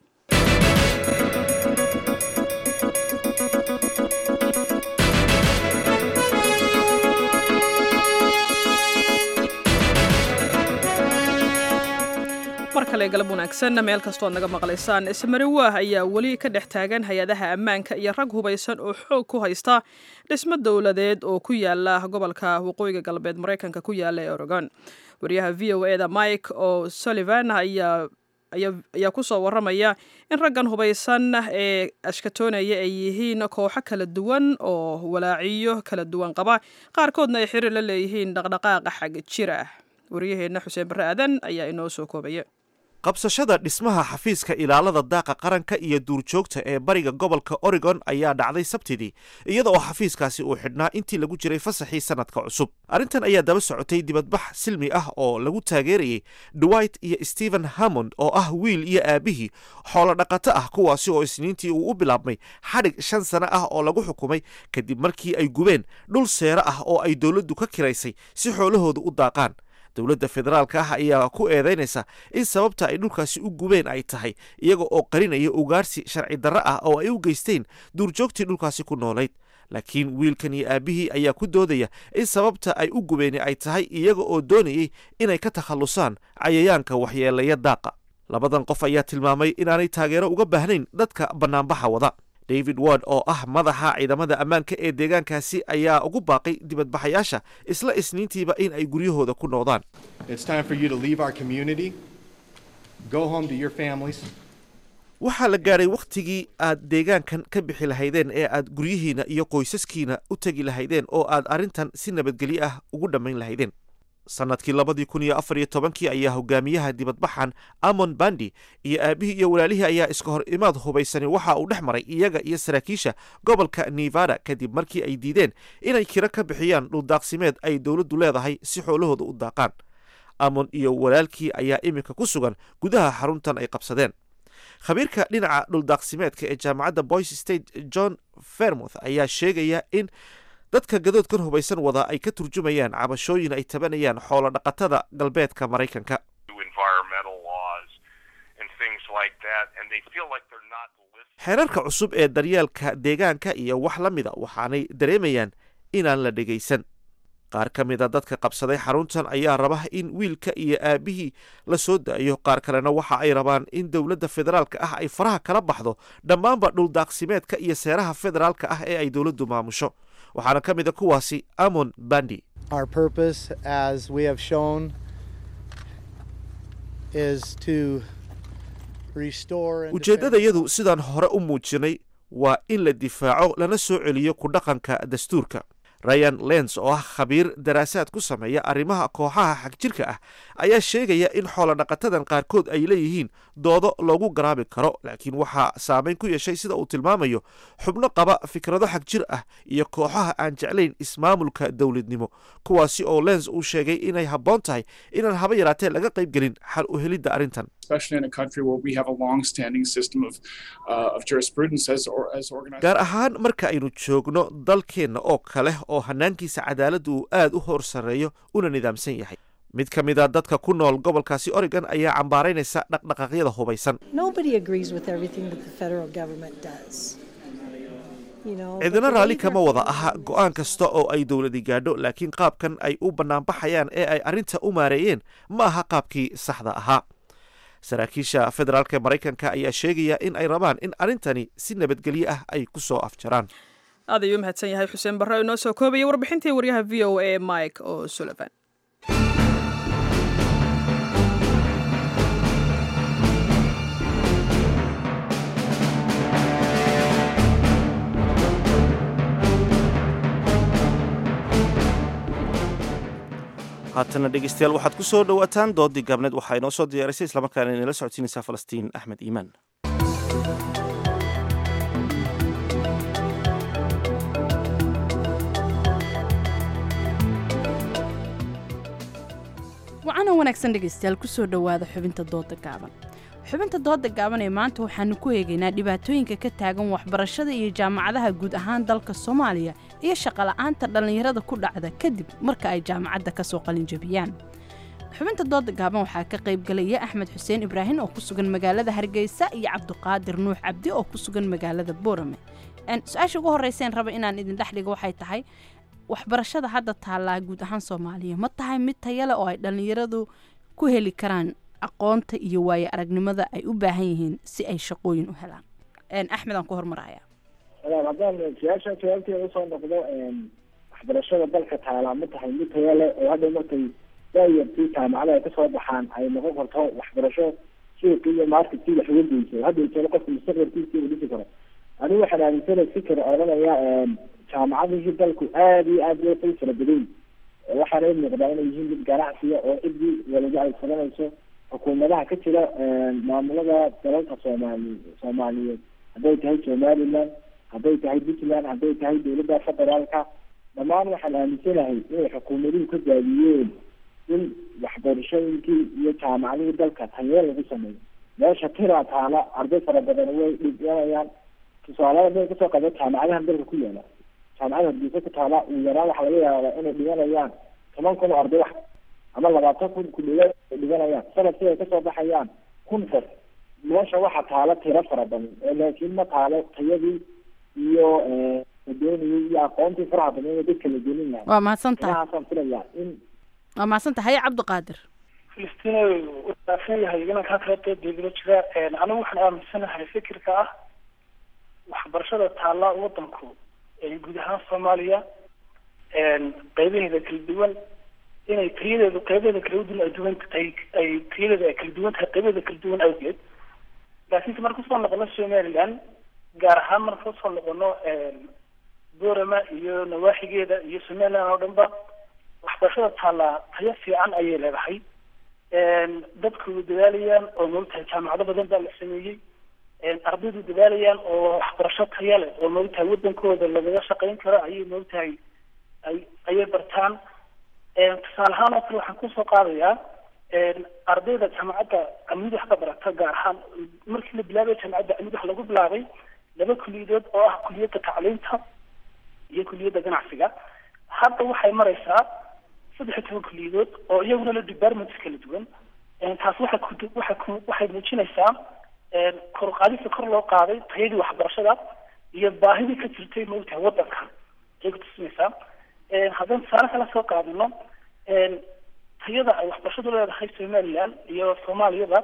mar kale galab wanaagsan meel kastood naga maqlaysaan ismariwaah ayaa weli ka dhex taagan hay-adaha ammaanka iyo rag hubaysan oo xoog ku haysta dhismo dowladeed oo ku yaala gobolka waqooyiga galbeed maraykanka ku yaala ee oregon wariyaha v o eda mike o sullivan ayaa ayaa ku soo warramaya in raggan hubaysan ee ashkatoonaya ay yihiin kooxo kala duwan oo walaaciyo kala duwan qaba qaarkoodna ay xiriir la leeyihiin dhaqdhaqaaqa xag jir ah wariyaheenna xuseen barre aadan ayaa inoo soo koobaya qabsashada dhismaha xafiiska ilaalada daaqa qaranka iyo duurjoogta ee bariga gobolka oregon ayaa dhacday sabtidii iyada oo xafiiskaasi uu xidhnaa intii lagu jiray fasaxii sanadka cusub arrintan ayaa daba socotay dibadbax silmi ah oo lagu taageerayay dwight iyo stephen hammond oo ah wiil iyo aabihii xoolo dhaqato ah kuwaasi oo isniintii uu u bilaabmay xadhig shan sano ah oo lagu xukumay kadib markii ay gubeen dhul seero ah oo ay dowladdu ka kiraysay si xoolahooda u daaqaan dowladda federaalka ah ayaa ku eedaynaysa in sababta ay dhulkaasi u gubeen ay tahay iyaga oo qarinaya ugaarsi sharci darro ah oo ay u geysteen duurjoogtii dhulkaasi ku noolayd laakiin wiilkan iyo aabihii ayaa ku doodaya in sababta ay u gubeen ay tahay iyaga oo doonayay inay ka takhallusaan cayayaanka waxyeelaya daaqa labadan qof ayaa tilmaamay inaanay taageero uga baahnayn dadka bannaanbaxa wada david ward oo ah madaxa ciidamada ammaanka ee deegaankaasi ayaa ugu baaqay dibadbaxayaasha isla isniintiiba in ay guryahooda ku noqdaan waxaa la gaadhay wakhtigii aad deegaankan ka bixi lahaydeen ee aad guryihiina iyo qoysaskiina u tegi lahaydeen oo aad arrintan si nabadgelyo ah ugu dhammayn lahaydeen sanadkii labadii kun iyo afar iyo tobankii ayaa hogaamiyaha dibadbaxan amon bandi iyo aabihii iyo walaalihii ayaa iska hor imaad hubaysani waxa uu dhex maray iyaga iyo saraakiisha gobolka nevada kadib markii ay diideen inay kiro ka bixiyaan dhuldaaqsimeed ay dowladdu leedahay si xoolahooda u daaqaan amon iyo walaalkii ayaa iminka ku sugan gudaha xaruntan ay qabsadeen khabiirka dhinaca dhuldaaqsimeedka ee jaamacadda boys state john fermouth ayaa sheegaya in dadka gadoodkan hubaysan wada ay ka turjumayaan cabashooyin ay tabanayaan xoolo dhaqatada galbeedka maraykanka xeerarka cusub ee daryeelka deegaanka iyo wax la mida waxaanay dareemayaan inaan la dhegaysan qaar ka mida dadka qabsaday xaruntan ayaa raba in wiilka iyo aabihii la soo daayo qaar kalena waxa ay rabaan in dowladda federaalka ah ay faraha kala baxdo dhammaanba dhuldaaqsimeedka iyo seeraha federaalka ah ee ay dowladdu maamusho waxaana ka mid a kuwaasi amon bandi Our purpose, as we have shown, is to restore and ujeeddadayadu sidaan hore u muujinay waa in la difaaco lana soo celiyo ku dhaqanka dastuurka ryan lens oo ah khabiir daraasaad ku sameeya arrimaha kooxaha xagjirka ah ayaa sheegaya in xoolodhaqatadan qaarkood ay leeyihiin doodo loogu garaabi karo laakiin waxaa saameyn ku yeeshay sida uu tilmaamayo xubno qaba fikrado xagjir ah iyo kooxaha aan jeclayn ismaamulka dowladnimo kuwaasi oo lens uu sheegay inay habboon tahay inaan haba yaraatee laga qayb gelin xal u helidda arrintan gaar ahaan marka aynu joogno dalkeenna oo kale oo hanaankiisa cadaaladda uu aad u hor sarreeyo una nidaamsan yahay mid ka mid a dadka ku nool gobolkaasi oregon ayaa cambaaraynaysa dhaqdhaqaaqyada hubaysan cidina raalli kama wada aha go'aan kasta oo ay dowladi gaadho laakiin qaabkan ay u bannaanbaxayaan ee ay arrinta u maareeyeen ma aha qaabkii saxda ahaa saraakiisha federaalk maraykanka ayaa sheegaya in ay rabaan in arrintani si nabadgelyo ah ay ku soo afjaraan aad ayuu mahadsan yahay xuseen barre oo inoo soo koobaya warbixintii waryaha v o a mike oo sullivan haatana dhegeystayaal waxaad ku soo dhowaataan doodii gaabneed waxaa inoo soo diyaarisay islamarkaana inala socodsiinaysaa falastiin axmed iimaan wacana wanaagsan dhegaystayaal kusoo dhowaada xubinta dooda gaaban xubinta dooda gaaban ee maanta waxaanu ku eegaynaa dhibaatooyinka ka taagan waxbarashada iyo jaamacadaha guud ahaan dalka soomaaliya iyo shaqola'aanta dhallinyarada ku dhacda kadib marka ay jaamacadda ka soo qalinjabiyaan xubinta dooda gaaban waxaa ka qaybgalaya axmed xuseen ibraahim oo ku sugan magaalada hargeysa iyo cabdiqaadir nuux cabdi oo ku sugan magaalada boorame su-aasha ugu horreyseen raba inaan idin dhex dhigo waxay tahay waxbarashada hadda taallaa guud ahaan soomaaliya ma tahay mid tayale oo ay dhallinyaradu ku heli karaan aqoonta iyo waaye aragnimada ay u baahan yihiin si ay shaqooyin u helaan axmed aan ku hormaraya haddaan su-aasha jawaabteeda usoo noqdo waxbarashada dalka taalaa ma tahay mid taya leh oo hadda markay daayartii jaamacada ay kasoo baxaan ay noqon karto waxbarasho suuqi iyo marketkii wax uga geyso hadda jeelo qofka mustaqbalkiisa uu dhisi karo anigu waxaan aaminsana fikir odhanaya jaamacadihii dalku aada iyo aada loo fara badan waxaana i muuqdaa inay yihiin mid ganacsiya oo ciddii walaga ay fadanayso xukuumadaha ka jira maamulada dalalka soomaali soomaaliyeed hadday tahay somaliland hadday tahay puntland hadday tahay dowladda federaalka dhammaan waxaan aaminsanahay inay xukuumaduhu ka daadiyeen in waxbarashooyinkii iyo jaamacadihii dalka tayee lagu sameeyo meesha tiraa taala arday fara badan way dhiganayaan tusaalada bay kasoo qaba jaamacadahan dalka ku yaala jaamacada hargeysa ku taala ugu yaraan waxaa laga yaabaa inay dhiganayaan toban kun oo arday wax ama labaatan kun ku dhiga ay dhiganayaan sanadkii ay kasoo baxayaan kun qof meesha waxa taala tiro fara badan laakiin ma taalo tayadii iyo dooniyay iyo aqoontii faraha badan ee dadka la gelin lahaa waa mahadsan tahay inahaasaan filayaa in waa mahadsan tahay cabdiqaadir filistina uu dhaafan yahay inankaa kala dooddeedula jira anigu waxaan aaminsanahay fikirka ah waxbarashada taallaa wadanku guud ahaan soomaaliya qeybaheeda kala duwan inay tayadeedu qeybaheeda kala duwan ay duwan ay ay tayadeeda ay kala duwan tahay qeybaheeda kala duwan awgeed laakiinse marka usoo noqono somaliland gaar ahaan marka usoo noqono boorama iyo nawaaxigeeda iyo somaliland oo dhan ba waxbarashada taallaa tayo fiican ayay leedahay dadku way dadaalayaan oo moogtahay jaamacado badan baa la sameeyey ardaydu dadaalayaan oo waxbarasho taya leh oo moogtahay wadankooda lagaga shaqayn karo ayay moogtahay ay ayay bartaan tusaale ahaan oo kale waxaan kusoo qaadayaa ardayda jaamacadda amid wax ka barata gaar ahaan markii la bilaabay jaamacadda amid wax lagu bilaabay laba kuliyadood oo ah kuliyadda tacliinta iyo kuliyadda ganacsiga hadda waxay maraysaa saddex iyo toban kuliyadood oo iyaguna la departments kala duwan taas waxay ku waxay ku waxay muujinaysaa kor u qaadista kor loo qaaday tayadii waxbarashada iyo baahidii ka jirtay maogtahay wadanka ayay kutusinaysaa haddaan tusaale kala soo qaadano tayada ay waxbarashadu leedahay somaliland iyo soomaaliyada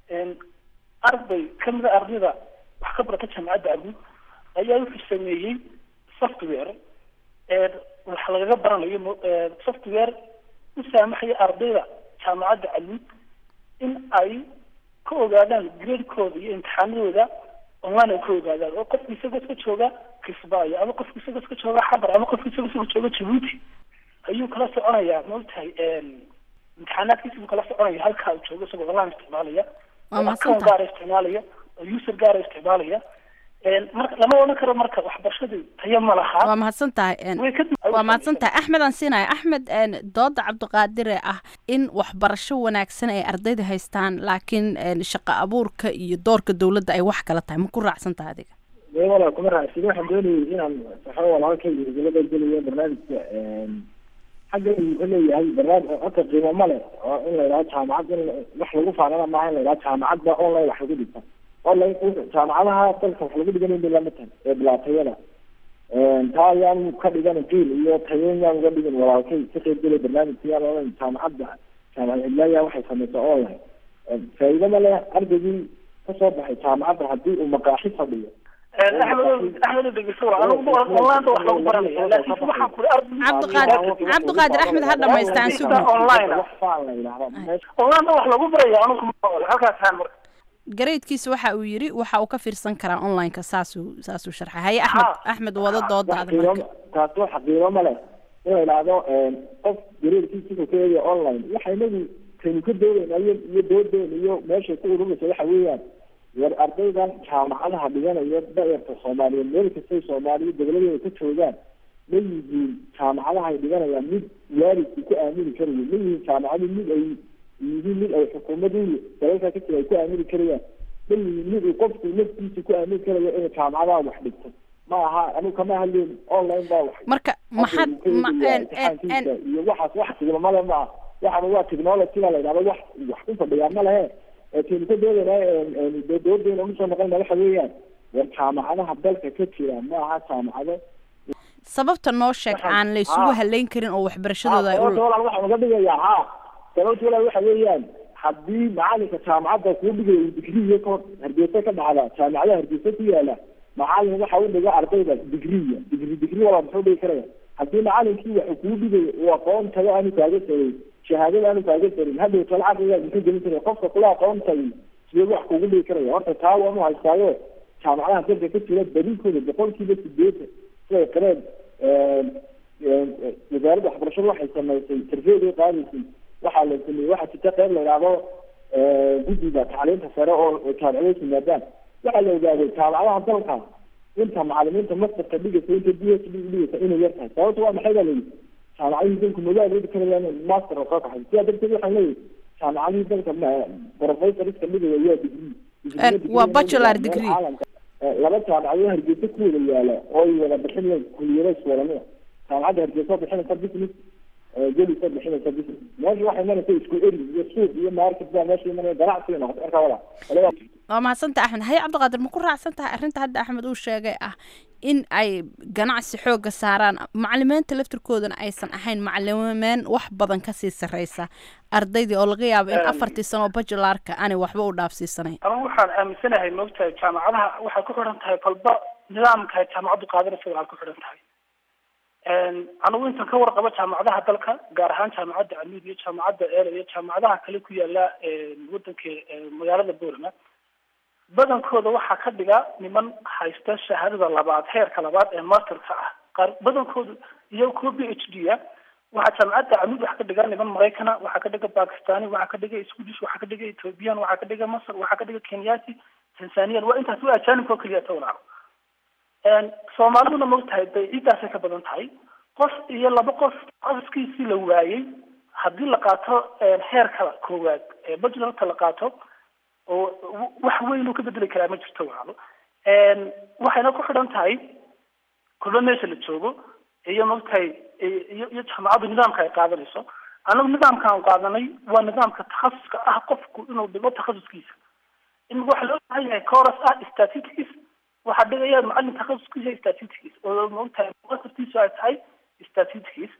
arday kamida ardayda wax ka barata jaamacadda abuud ayaa wuxuu sameeyey software wax lagaga baranayo software u saamaxaya ardayda jaamacadda aluud in ay ka ogaadaan gradekooda iyo imtixaanadooda online ay ku ogaadaan oo qofka isagoo iska jooga kismaayo ama qofka isagoo iska jooga xabar ama qofka isagoo isagoo jooga jabuuti ayuu kala soconayaa maogtahay imtixaanaadkiisa buu kala soconaya halkaa uu joogo isagoo online isticmaalaya Waa oo mahadsan account gaara isticmaalaya oo user gaara isticmaalaya marka lama odhan karo marka waxbarashadu tayo ma laha waa mahadsan tahay een, Way ka- waa mahadsan tahay axmed aan siinaya axmed een, dooda cabdiqaadire ah in waxbarasho wanaagsan ay ardayda haystaan laakiin een, shaqo abuurka iyo doorka dowladda ay wax kala tahay ma ku raacsan tahay adiga dee walaa kuma raacsin waxaan doonayay inaan saxo walaalkay hirgelada geliyo barnaamijka xagga wuxuu leeyahay barnaamij horta qiimo ma leh oo in la yidhaho jaamacad in wax lagu faanana maaha in la yidhaho jaamacadda online wax lagu dhigta online jaamacadaha dalka wax lagu dhiganayn bay lama tahay ee bilaatayada taa ayaan ka dhigan qiil iyo tayoon yaan uga dhigin walaalkay ka qayb gelay barnaamijka yaan online jaamacadda jaamacad cidlaaya waxay samaysaa online faa'iido ma leh ardaygii kasoo baxay jaamacadda haddii uu maqaaxi fadhiyo axmed axmed dhegeyso waa anigu online wax lagu baranaya laakiin waxaan kuli cabdiqaadir cabdiqaadir axmed ha dhamaystaan sugna online wax faan la yidhahda online wax lagu baraya anigu ma ool halkaas haan marka gareydkiisa waxa uu yiri waxa uu ka fiirsan karaa onlineka saasuu saasuu sharxay haye axmed axmed wada doodaada marka taasi wax qiimo ma leh in la yidhaahdo qof gareerkiisa ku eegaya online waxa inagu kaynu ka doodayna iyo iyo doodeena iyo meeshay ku ururaysa waxa weeyaan war ardaydan jaamacadaha dhiganaya daerta soomaaliyeed meel kastay soomaaliya dowladeeda ka joogaan ma yihiin jaamacadaha ay dhiganayaan mid waalidku ku aamini karayo ma yihiin jaamacadu mid ay yihiin mid ay xukuumadii dalalka ka jira ay ku aamini karayaan ma yihiin mid uu qofku naftiisa ku aamini karayo inay jaamacadaha wax dhigto ma aha anigu kama hadleen online baa wax marka maxaad ma een een imtixaankiisa iyo waxaas wax tigmamale ma aha waxaan waa technologyga la yidhahdo wax wax ku fadhiyaa ma lehe kaynu ka doodayna doodeena usoo noqonayna waxa weeyaan war jaamacadaha dalka ka jira ma aha jaamacado sababta noo sheeg aan la isugu halayn karin oo waxbarashadooda ay u sababta walaal waxaan uga dhigayaa ha sababta walaal waxa weeyaan haddii macalinka jaamacadda kuu dhigayo uu digriya ka hargeysa ka dhacda jaamacadaha hargeysa ku yaala macalin waxa u dhiga ardayda digriya digri digri walaal muxuu dhigi karaya haddii macalinkii waxa kuu dhigayo uu aqoon tago aanu kaaga sarin shahaadada aanu kaaga sarin hadhow tala caqligaa muxuu gelin karaya qofka kula aqoon tagay sidee wax kugu dhigi karaya horta taa waanu haystaayo jaamacadaha dalka ka jira badinkooda boqolkiiba sideetan siday qareen wasaaradda waxbarashada waxay samaysay sarfeeday qaadaysay waxaa la sameeyey waxaa jirta qeyb la yidhaahdo guddiga tacliinta sare oo jaamacadaha yimaadaan waxaa la ogaaday jaamacadaha dalka inta macalimiinta masterka dhigaysa inta d h d dhigaysa inay yar tahay sababta waa maxay baa la yidhi jaamacadihii dalku magaal dhigi karayaan master oo soo kaxay sidaa darteed waxaan leeyahay jaamacadihii dalka professoriska dhigaya waa degree waa bachelor degree laba jaamacadoo hargeysa ku wada yaala oo ay wada bixinayaan kuliyada iswadanida jaamacadda hargeysa oo bixinaysa business gelis oo bixinaysa business meesha waxay imanaysa isku eri iyo suuq iyo market baa meesha imanaya ganacsiga noqota marka wala waa mahadsantaha axmed haye cabdiqaadir ma ku raacsan tahay arrinta hadda axmed uu sheegay ah in ay ganacsi xooga saaraan macalimiinta laftirkoodana aysan ahayn macalimeyn wax badan kasii sarreysa ardaydii oo laga yaabo in afartii sano oo bajularka aanay waxba u dhaafsiisanayn anigu waxaan aaminsanahay moogtahay jaamacadaha waxay ku xidhan tahay kolba nidaamka ay jaamacaddu qaadanaysa waxay ku xidhan tahay anigu intan ka warqabo jaamacadaha dalka gaar ahaan jaamacadda amiid iyo jaamacadda eela iyo jaamacadaha kale ku yaala wadanka magaalada boorama badankooda waxaa ka dhiga niman haysta shahaadada labaad heerka labaad ee masterka ah qaar badankoodu iyo kuwa b h d a waxaa jaamacadda amiid waxaa ka dhiga niman maraykana waxaa ka dhiga bakistani waxaa ka dhiga swedish waxaa ka dhiga ethiopian waxaa ka dhiga masr waxaa ka dhiga kenyati tanzanian waa intaas waa ajaanibka oo keliya tawlaco soomaaliduna maogtahay bay ciiddaasay ka badan tahay qof iyo laba qof qofiskiisii la waayey haddii la qaato heerka koowaad ee bajularka la qaato oo wax weyn uu ka bedeli karaa ma jirto walaalo waxayna ku xidhan tahay kulba meesha la joogo iyo maogtahay iyo iyo jaamacaddu nidaamka ay qaadanayso anagu nidaamka aan qaadanay waa nidaamka takhasuska ah qofku inuu dhigo takhasuskiisa in waxa loo baahan yahay coros ah statistics waxaa dhigaya macalin takhasuskiisa statistics oo maogtahay muqasabtiisu ay tahay statistics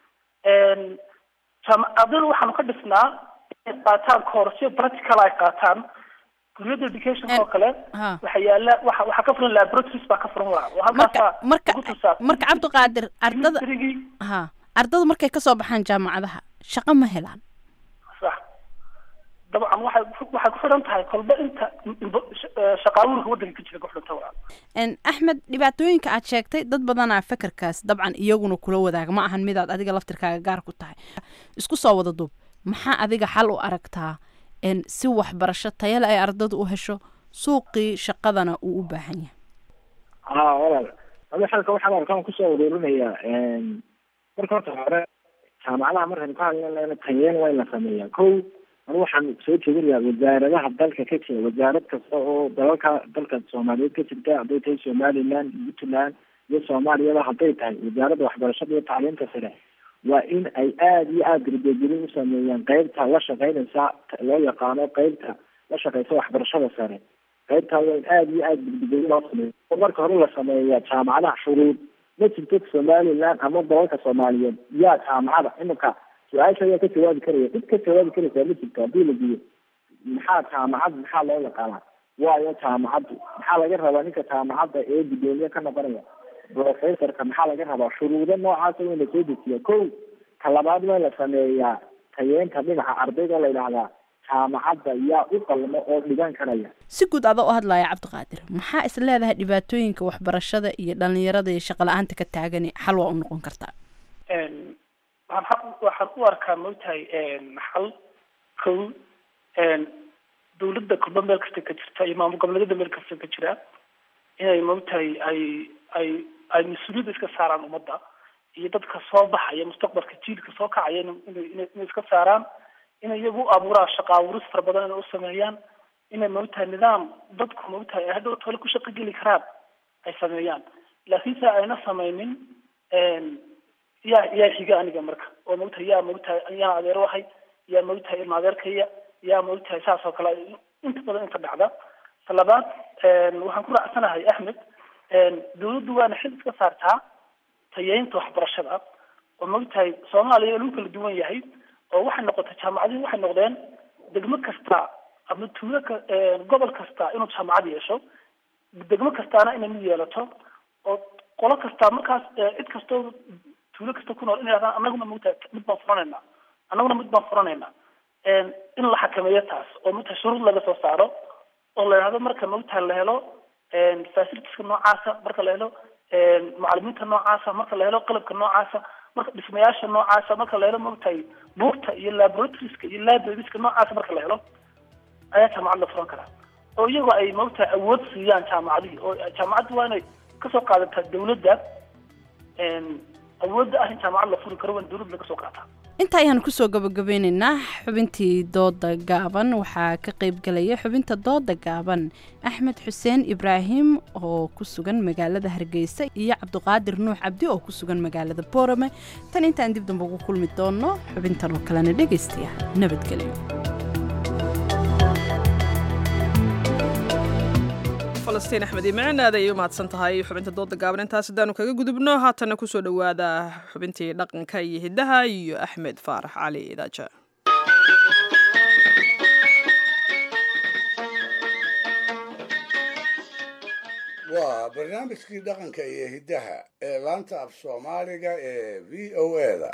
ardayda waxaanu ka dhisnaa inay qaataan courseyo practical ay qaataan kuryada education oo kale waxa yaala waxa waxa ka furan laboratories baa ka furan waa halkaasa marka marka cabdiqaadir ardada ha ardadu markay kasoo baxaan jaamacadaha shaqo ma helaan sax dabcan waxay waxay ku xidhan tahay kolba inta shaqaaluurka waddanka ka jira ku xidhanta waa axmed dhibaatooyinka aad sheegtay dad badanaa fekerkaas dabcan iyaguna kula wadaaga ma ahan midaad adiga laftirkaaga gaar ku tahay isku soo wada duub maxaa adiga xal u aragtaa si waxbarasho tayale ay ardadu u hesho suuqii shaqadana uu u baahan yahay ha walaal adi xalka waxaan arkaan kusoo uruurinayaa marka horta hore jaamacadaha markaynu ka hadlayna tayeen waa in la sameeyaa ko anu waxaan soo jeedinayaa wasaaradaha dalka ka jira wasaarad kasta oo dalalka dalka soomaaliyeed ka jirta hadday tahay somaliland puntland iyo soomaaliyaba hadday tahay wasaaradda waxbarashada iyo tacliinta sare waa in ay aada iyo aada darbegelin u sameeyaan qeybta la shaqeynaysa loo yaqaano qeybta la shaqeysa waxbarashada sare qaybtaa waa in aada iyo aada darbegelin loo sameeyo oo marka hore la sameeyaa jaamacadaha shuruud ma jirto somaliland ama dalalka soomaaliyeed yaa jaamacada iminka su-aasha ayaa ka jawaabi karaya cid ka jawaabi karaysaa ma jirto haddii la diyo maxaa jaamacad maxaa loo yaqaanaa waayo jaamacaddu maxaa laga rabaa ninka jaamacadda ee gudoomiye ka noqonaya professorka maxaa laga rabaa shuruudo noocaasa waa in lasoo dejiya ko ka labaad waa in la sameeyaa tayeenta dhinaca ardayda oo la yidhaahdaa jaamacadda yaa u qalmo oo dhigan karaya si guud ada u hadlaya cabdiqaadir maxaa is leedahay dhibaatooyinka waxbarashada iyo dhalinyarada iyo shaqa la-aanta ka taagani xal waa u noqon kartaa waxaan waxaan u arkaa moogtahay xal kow dawladda kulba meel kasta ka jirta iyo maamul goboleedyada meel kasta ka jira inay moogtahay ay ay ay mas-uuliyadda iska saaraan ummadda iyo dadka soo baxaya mustaqbalka jiilka soo kacaya inay inay iska saaraan inay iyagu u abuuraan shaqa abuuris fara badan inay u sameeyaan inay moogtahay nidaam dadku moogtahay ay hadhow tole ku shaqo geli karaan ay sameeyaan laakiinse ayna sameynin yaa yaa xiga aniga marka oo moogtahay yaa moogtahay yaan adeer wahay yaa moogtahay ilma adeerkaya yaa moogtahay saas oo kale inta badan inta dhacda talabaad waxaan ku raacsanahay axmed dawladdu waana xil iska saartaa tayeynta waxbarashada oo moogtahay soomaaliya lagu kala duwan yahay oo waxay noqotay jaamacadihi waxay noqdeen degmo kasta ama tuulo ka gobol kasta inuu jaamacad yeesho degmo kastaana inay mid yeelato oo qolo kasta markaas cid kastoo tuulo kasta ku nool inay hahdaan anaguna moogtahay mid baan furanayna annaguna mid baan furanayna in la xakameeyo taas oo moogtahay shuruud laga soo saaro oo la yidhahdo marka moogtahay la helo facilitieska noocaasa marka la helo macalimiinta noocaasa marka la helo qalabka noocaasa marka dhismayaasha noocaasa marka la helo moogtahay buugta iyo laboratorieska iyo librarieska noocaasa marka la helo ayaa jaamacad la furan karaa oo iyagoo ay moogtahay awood siiyaan jaamacadihii oo jaamacadda waa inay kasoo qaadataa dawladda awoodda ah in jaamacad la furi karo waa in dawladda laga soo qaataa inta ayaan kusoo gabagabeyneynaa xubintii dooda gaaban waxaa ka qayb galaya xubinta dooda gaaban axmed xuseen ibraahim oo ku sugan magaalada hargeysa iyo cabdiqaadir nuux cabdi oo ku sugan magaalada boorame tan intaan dib damba ugu kulmi doono xubintan oo kalena dhegaystayaa nabadgelyo falastiin axmed imicin aad ayay u mahadsan tahay xubinta dooda gaaban intaas haddaanu kaga gudubno haatana kusoo dhowaada xubintii dhaqanka iyo hiddaha iyo axmed faarax cali idaaja waa barnaamijkii dhaqanka iyo hiddaha ee laanta af soomaaliga ee v o eda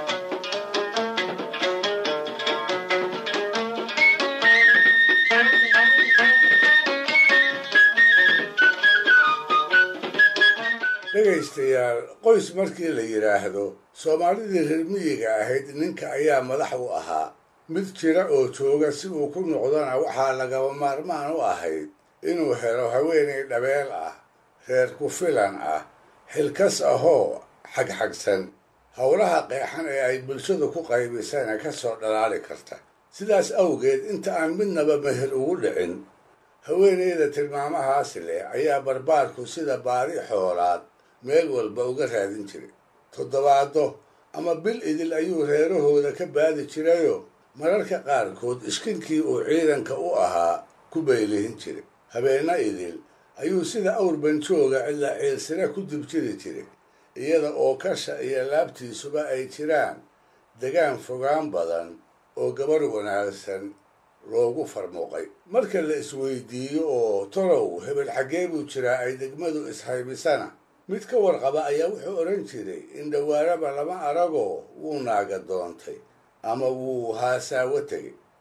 dhegaystayaal qoys markii la yidhaahdo soomaalidii reer miyiga ahayd ninka ayaa madax u ahaa mid jira oo jooga si uu ku noqdona waxaa lagaba maarmaan u ahayd inuu helo haweenay dhabeel ah reer ku filan ah xilkas ahoo xagxagsan howlaha qeexan ee ay bulshadu ku qaybisana ka soo dhalaali karta sidaas awgeed inta aan midnaba meher ugu dhicin haweenayda tilmaamahaasi leh ayaa barbaarku sida baadi xoolaad meel walba uga raadin jiray toddobaado ama bil idil ayuu reerahooda ka baadi jirayoo mararka qaarkood ishkinkii uu ciidanka u ahaa ku baylihin jiray habeenna idil ayuu sida awr banjooga cidla ciilsira ku dibjiri jiray iyada oo kasha iyo laabtiisuba ay jiraan degaan fogaan badan oo gabar wanaagsan loogu farmuuqay marka la isweydiiyo oo torow hebel xaggee buu jiraa ay degmadu ishaybisana mid ka warqaba ayaa wuxuu odhan jiray in dhawaaraba lama aragoo wuu naaga doontay ama wuu haasaawo tegay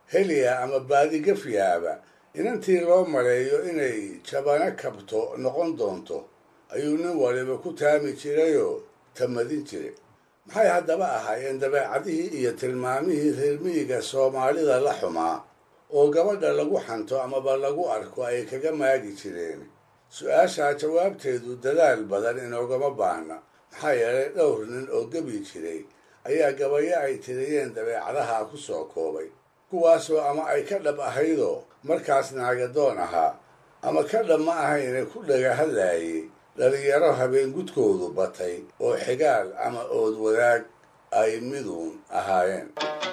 heliya ama baadi gafyaaba inantii loo maleeyo inay jabano kabto noqon doonto ayuu nin waliba ku taami jirayoo tamadin jiray maxay haddaba ahaayeen dabeecadihii iyo tilmaamihii reermiyiga soomaalida la xumaa oo gabadha lagu xanto amaba lagu arko ay kaga maagi jireen su-aashaa jawaabteedu dadaal badan inoogama baahna maxaa yeelay dhowr nin oo gebi jiray ayaa gabayo ay tiriyeen dabeecadaha ku soo koobay kuwaasoo ama ay ka dhab ahaydoo markaas naagadoon ahaa ama ka dhab ma ahayne ku dhaga hadlaayay dhalinyaro habeen gudkoodu batay oo xigaal ama ood wadaag ay miduun ahaayeen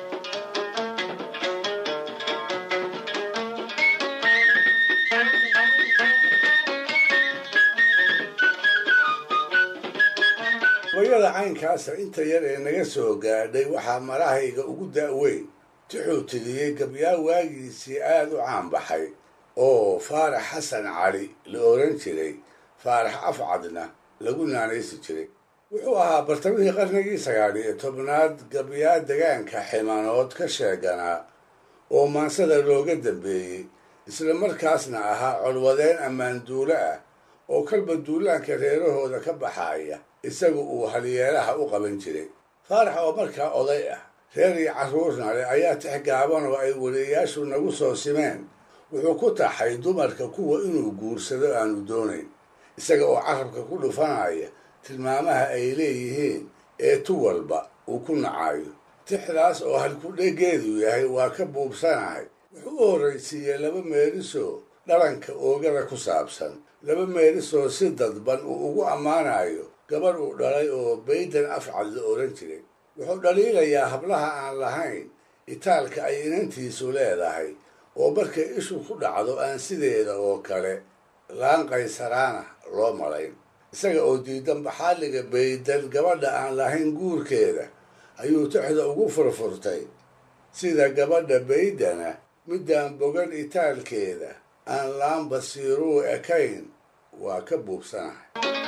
gabayada caynkaasa inta yar ee naga soo gaadhay waxaa marahayga ugu da'weyn tixuu tiriyey gabyaa waagiisii aada u caanbaxay oo faarax xasan cali la oran jiray faarax afcadna lagu naanaysi jiray wuxuu ahaa bartamihii qarnigii sagaal iyo tobnaad gabyaa degaanka ximanood ka sheeganaa oo maansada looga dambeeyey isla markaasna ahaa colwadeen ammaan duulo ah oo kalba duulaanka reerahooda ka baxaaya isagu uu halyeelaha u qaban jiray faarax oo markaa oday ah reer iyo carruurna leh ayaa tix gaaban oo ay weliyayaashu nagu soo simeen wuxuu ku taxay dumarka kuwa inuu guursado aanu doonayn isaga oo carabka ku dhufanaya tilmaamaha ay leeyihiin ee tu walba uu ku nacayo tixdaas oo halkudhegeedu yahay waa ka buubsanahay wuxuu u horraysiiyey laba meelisoo dhalanka oogada ku saabsan laba meelisoo si dadban uu ugu ammaanayo gabarh uu dhalay oo baydan afcad la oran jiray wuxuu dhaliilayaa hablaha aan lahayn itaalka ay inantiisu leedahay oo markay ishu ku dhacdo aan sideeda oo kale laan qaysaraana loo malayn isaga oo diidan baxaaliga baydan gabadha aan lahayn guurkeeda ayuu tixda ugu furfurtay sida gabadha baydana midaan bogan itaalkeeda aan laan basiiruu ekayn waa ka buubsanahay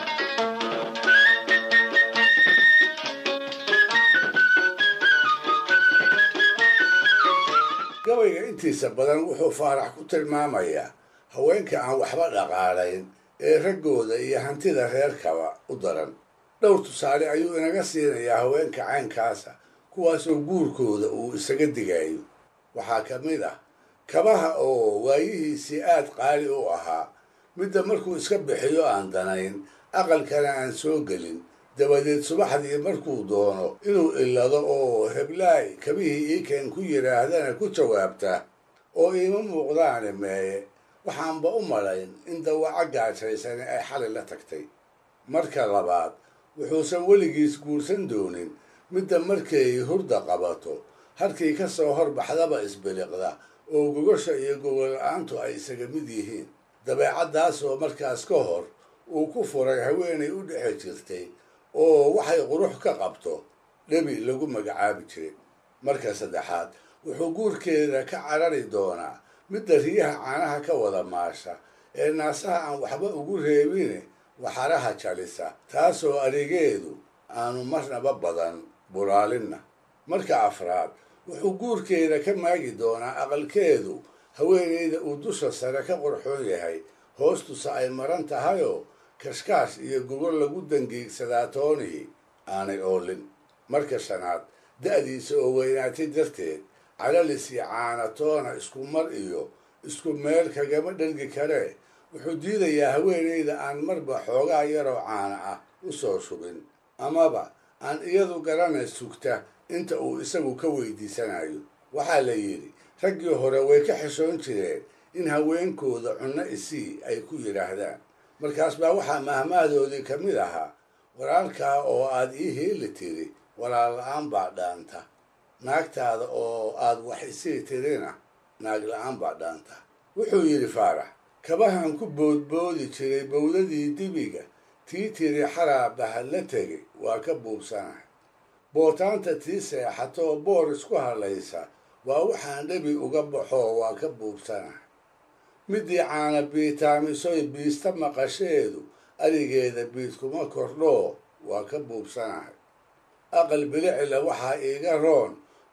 gabayga intiisa badan wuxuu faarax ku tilmaamayaa haweenka aan waxba dhaqaalayn ee raggooda iyo hantida reerkaba u daran dhowr tusaale ayuu inaga siinayaa haweenka caynkaasa kuwaasoo guurkooda uu isaga digayo waxaa ka mid ah kabaha oo waayihiisii aad qaali u ahaa midda markuu iska bixiyo aan danayn aqalkana aan soo gelin dabadeed subaxdii markuu doono inuu illado oo heblaay kabihii iikeen ku yidhaahdana ku jawaabta oo iima muuqdaane meeye waxaanba u malayn in dawaco gaajaysani ay xali la tagtay marka labaad wuxuusan weligiis guursan doonin midda markay hurda qabato halkii ka soo horbaxdaba isbiliqda oo gogosha iyo gogol-la-aantu ay isaga mid yihiin dabeecaddaasoo markaas ka hor uu ku furay haweenay u dhexe jirtay oo waxay qurux ka qabto dhebi lagu magacaabi jiray marka saddexaad wuxuu guurkeeda ka carari doonaa midda riyaha caanaha ka wada maasha ee naasaha aan waxba ugu reebine waxaraha jalisa taasoo adegeedu aanu marnaba badan buraalinna marka afraad wuxuu guurkeeda ka maagi doonaa aqalkeedu haweenayda uu dusha sare ka qurxoon yahay hoostusa ay maran tahayoo kashkaash iyo gogol lagu dangiigsadaa toonii aanay oolin marka shanaad da'diisa oo weynaatay darteed calalis iyo caanatoona isku mar iyo isku meel kagama dhergi karee wuxuu diidayaa haweenayda aan marba xoogaa yaroo caana ah u soo shubin amaba aan iyadu garanay sugta inta uu isagu ka weydiisanayo waxaa la yidhi raggii hore way ka xishoon jireen in haweenkooda cunno isii ay ku yidhaahdaan markaas baa waxaa mahmaadoodii ka mid ahaa walaalkaa oo aad ii heeli tiri walaal la-aan baa dhaanta naagtaada oo aad wax isii tirina naag la-aan baa dhaanta wuxuu yidhi faarax kabahan ku boodboodi jiray bowdadii dibiga tii tiri xaraa bahad la tegay waa ka buubsanahay bootaanta tii seexatoo boor isku hadlaysa waa waxaan dhebi uga baxoo waa ka buubsanahay midii caana biitaamisoy biista maqasheedu arigeeda biid kuma kordhoo waa ka buubsanahay aqal bilicila waxaa iiga roon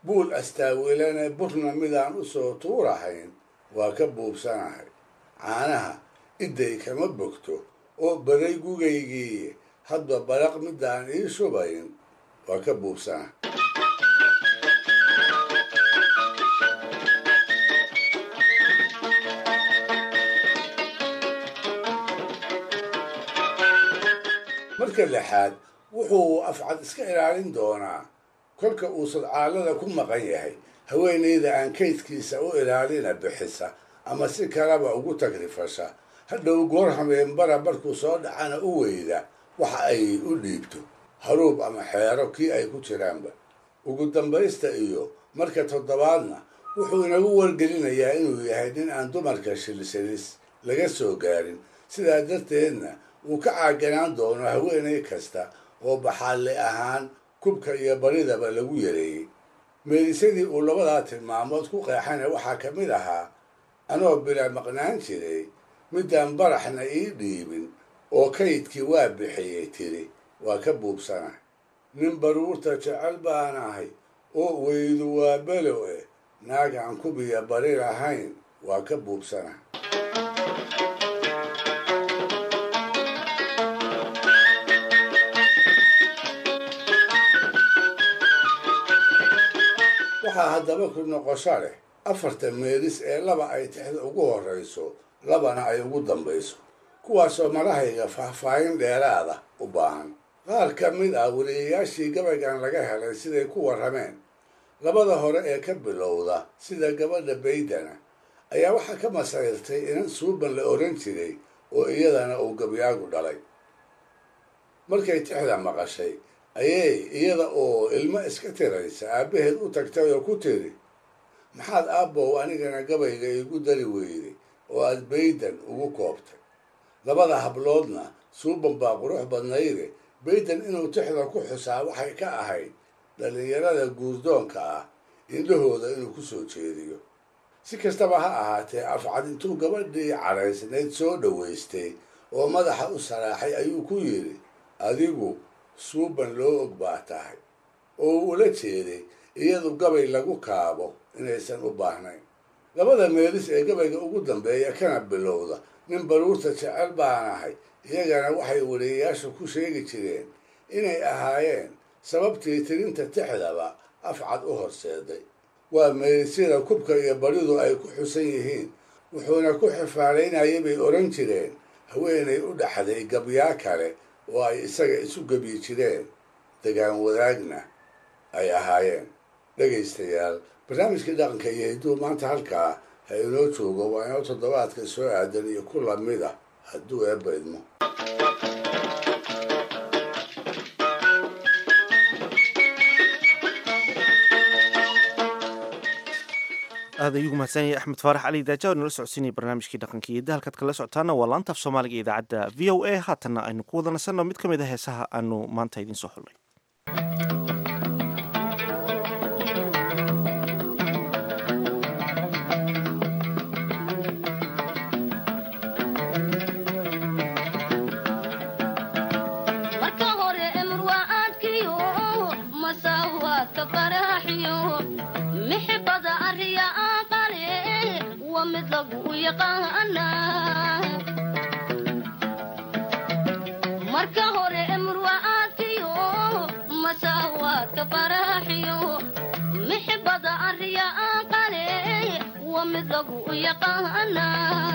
buul astaawilane burna midaan u soo tuurahayn waa ka buubsanahay caanaha idday kama bogto oo baray gugaygii hadba baraq midaan ii shubayn waa ka buubsanahay marka lixaad wuxuu afcad iska ilaalin doonaa kolka uu sadcaalada ku maqan yahay haweenayda aan kaydkiisa u ilaalina bixisa ama si kalaba ugu tagrifasha hadhow goor hameenbara markuu soo dhacana u weyda waxa ay u dhiibto haruub ama xeero kii ay ku jiraanba ugu dambaysta iyo marka toddobaadna wuxuu inagu wargelinayaa inuu yahay nin aan dumarka shilshilis laga soo gaarin sidaa darteedna uu ka caaganaan doono haweenay kasta oo baxaalle ahaan kubka iyo baridaba lagu yareeyey meedisadii uu labadaa tilmaamood ku qeexana waxaa ka mid ahaa anoo bila maqnaan jiray midaan baraxna ii dhiibin oo kaydkii waa bixiyey tiri waa ka buubsana nin baruurta jecel baan ahay oo weydu waa belo eh naag aan kubiya bari lahayn waa ka buubsana waxaa haddaba ku noqosho leh afarta meelis ee laba ay tixda ugu horrayso labana ay ugu dambayso kuwaasoo malahayga faahfaahin dheeraada u baahan qaar ka mid ah weliyayaashii gabaygan laga helay siday ku warrameen labada hore ee ka bilowda sida gabadha baydana ayaa waxaa ka masayrtay inan suuban la oran jiray oo iyadana uu gabyaagu dhalay markay tixda maqashay ayay iyada oo ilmo iska tiraysa aabbaheed u tagtay oo ku tiri maxaad aabbow anigana gabayga iigu dari weyday oo aad baydan ugu koobtay labada habloodna suuban baa qurux badnayde baydan inuu tixda ku xusaa waxay ka ahayd dhallinyarada guurdoonka ah indhahooda inuu ku soo jeediyo si kastaba ha ahaatee afcad intuu gabadhii caraysnayd soo dhowaystay oo madaxa u saraaxay ayuu ku yidhi adigu suuban loo og baa tahay oo uu ula jeeday iyadu gabay lagu kaabo inaysan u baahnayn labada meelis ee gabayga ugu dambeeya kana bilowda nin baruurta jecel baan ahay iyagana waxay weliyayaasha ku sheegi jireen inay ahaayeen sababtii tirinta tixdaba afcad u horseeday waa meelisyada kubka iyo baridu ay ku xusan yihiin wuxuuna ku xifaalaynayay bay odhan jireen haweenay u dhaxday gabyaa kale oo ay isaga isu gebyi jireen degaan wadaagna ay ahaayeen dhegaystayaal barnaamijkii dhaqanka iyo hidduu maanta halkaa ha inoo joogo waa inoo toddobaadka soo aadan iyo ku lamid ah hadduu eebba idmo aad ayuu mahadsanyahay axmed faarax cali daaja oo nala socodsiinaya barnaamijkii dhaqanka iyo dahalkaad kala socotaana waa laantaaf soomaaliga iyo idaacadda v o a haatanna aynu ku wada nasanno mid ka mid a heesaha aanu maanta idiin soo xullay marka hore murwaaadkiyo masaawaadka faraaxiyo mixibada ariya aqale wa mid lagu yaqaana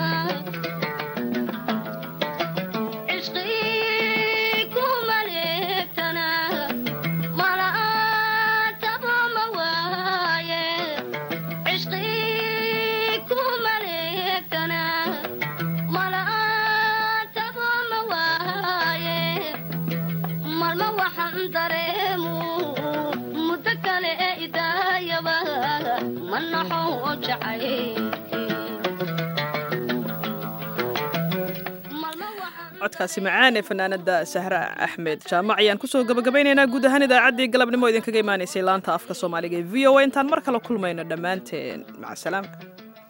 codkaasi macaan ee fanaanada sahra axmed jaamac ayaan kusoo gabagabaynaynaa guud ahaan idaacaddii galabnimo idinkaga imaanaysay laanta afka soomaaliga ee v o a intaan mar kale kulmayno dhammaanteen macasalaamka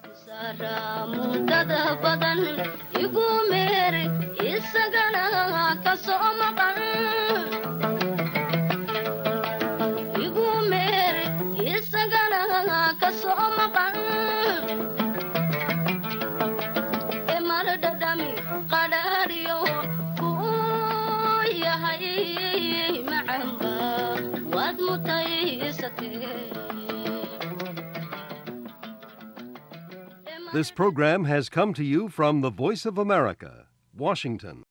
mudada badan igu meer isagana ka soo maqan igu meer isaga This program has come to you from the Voice of America, Washington.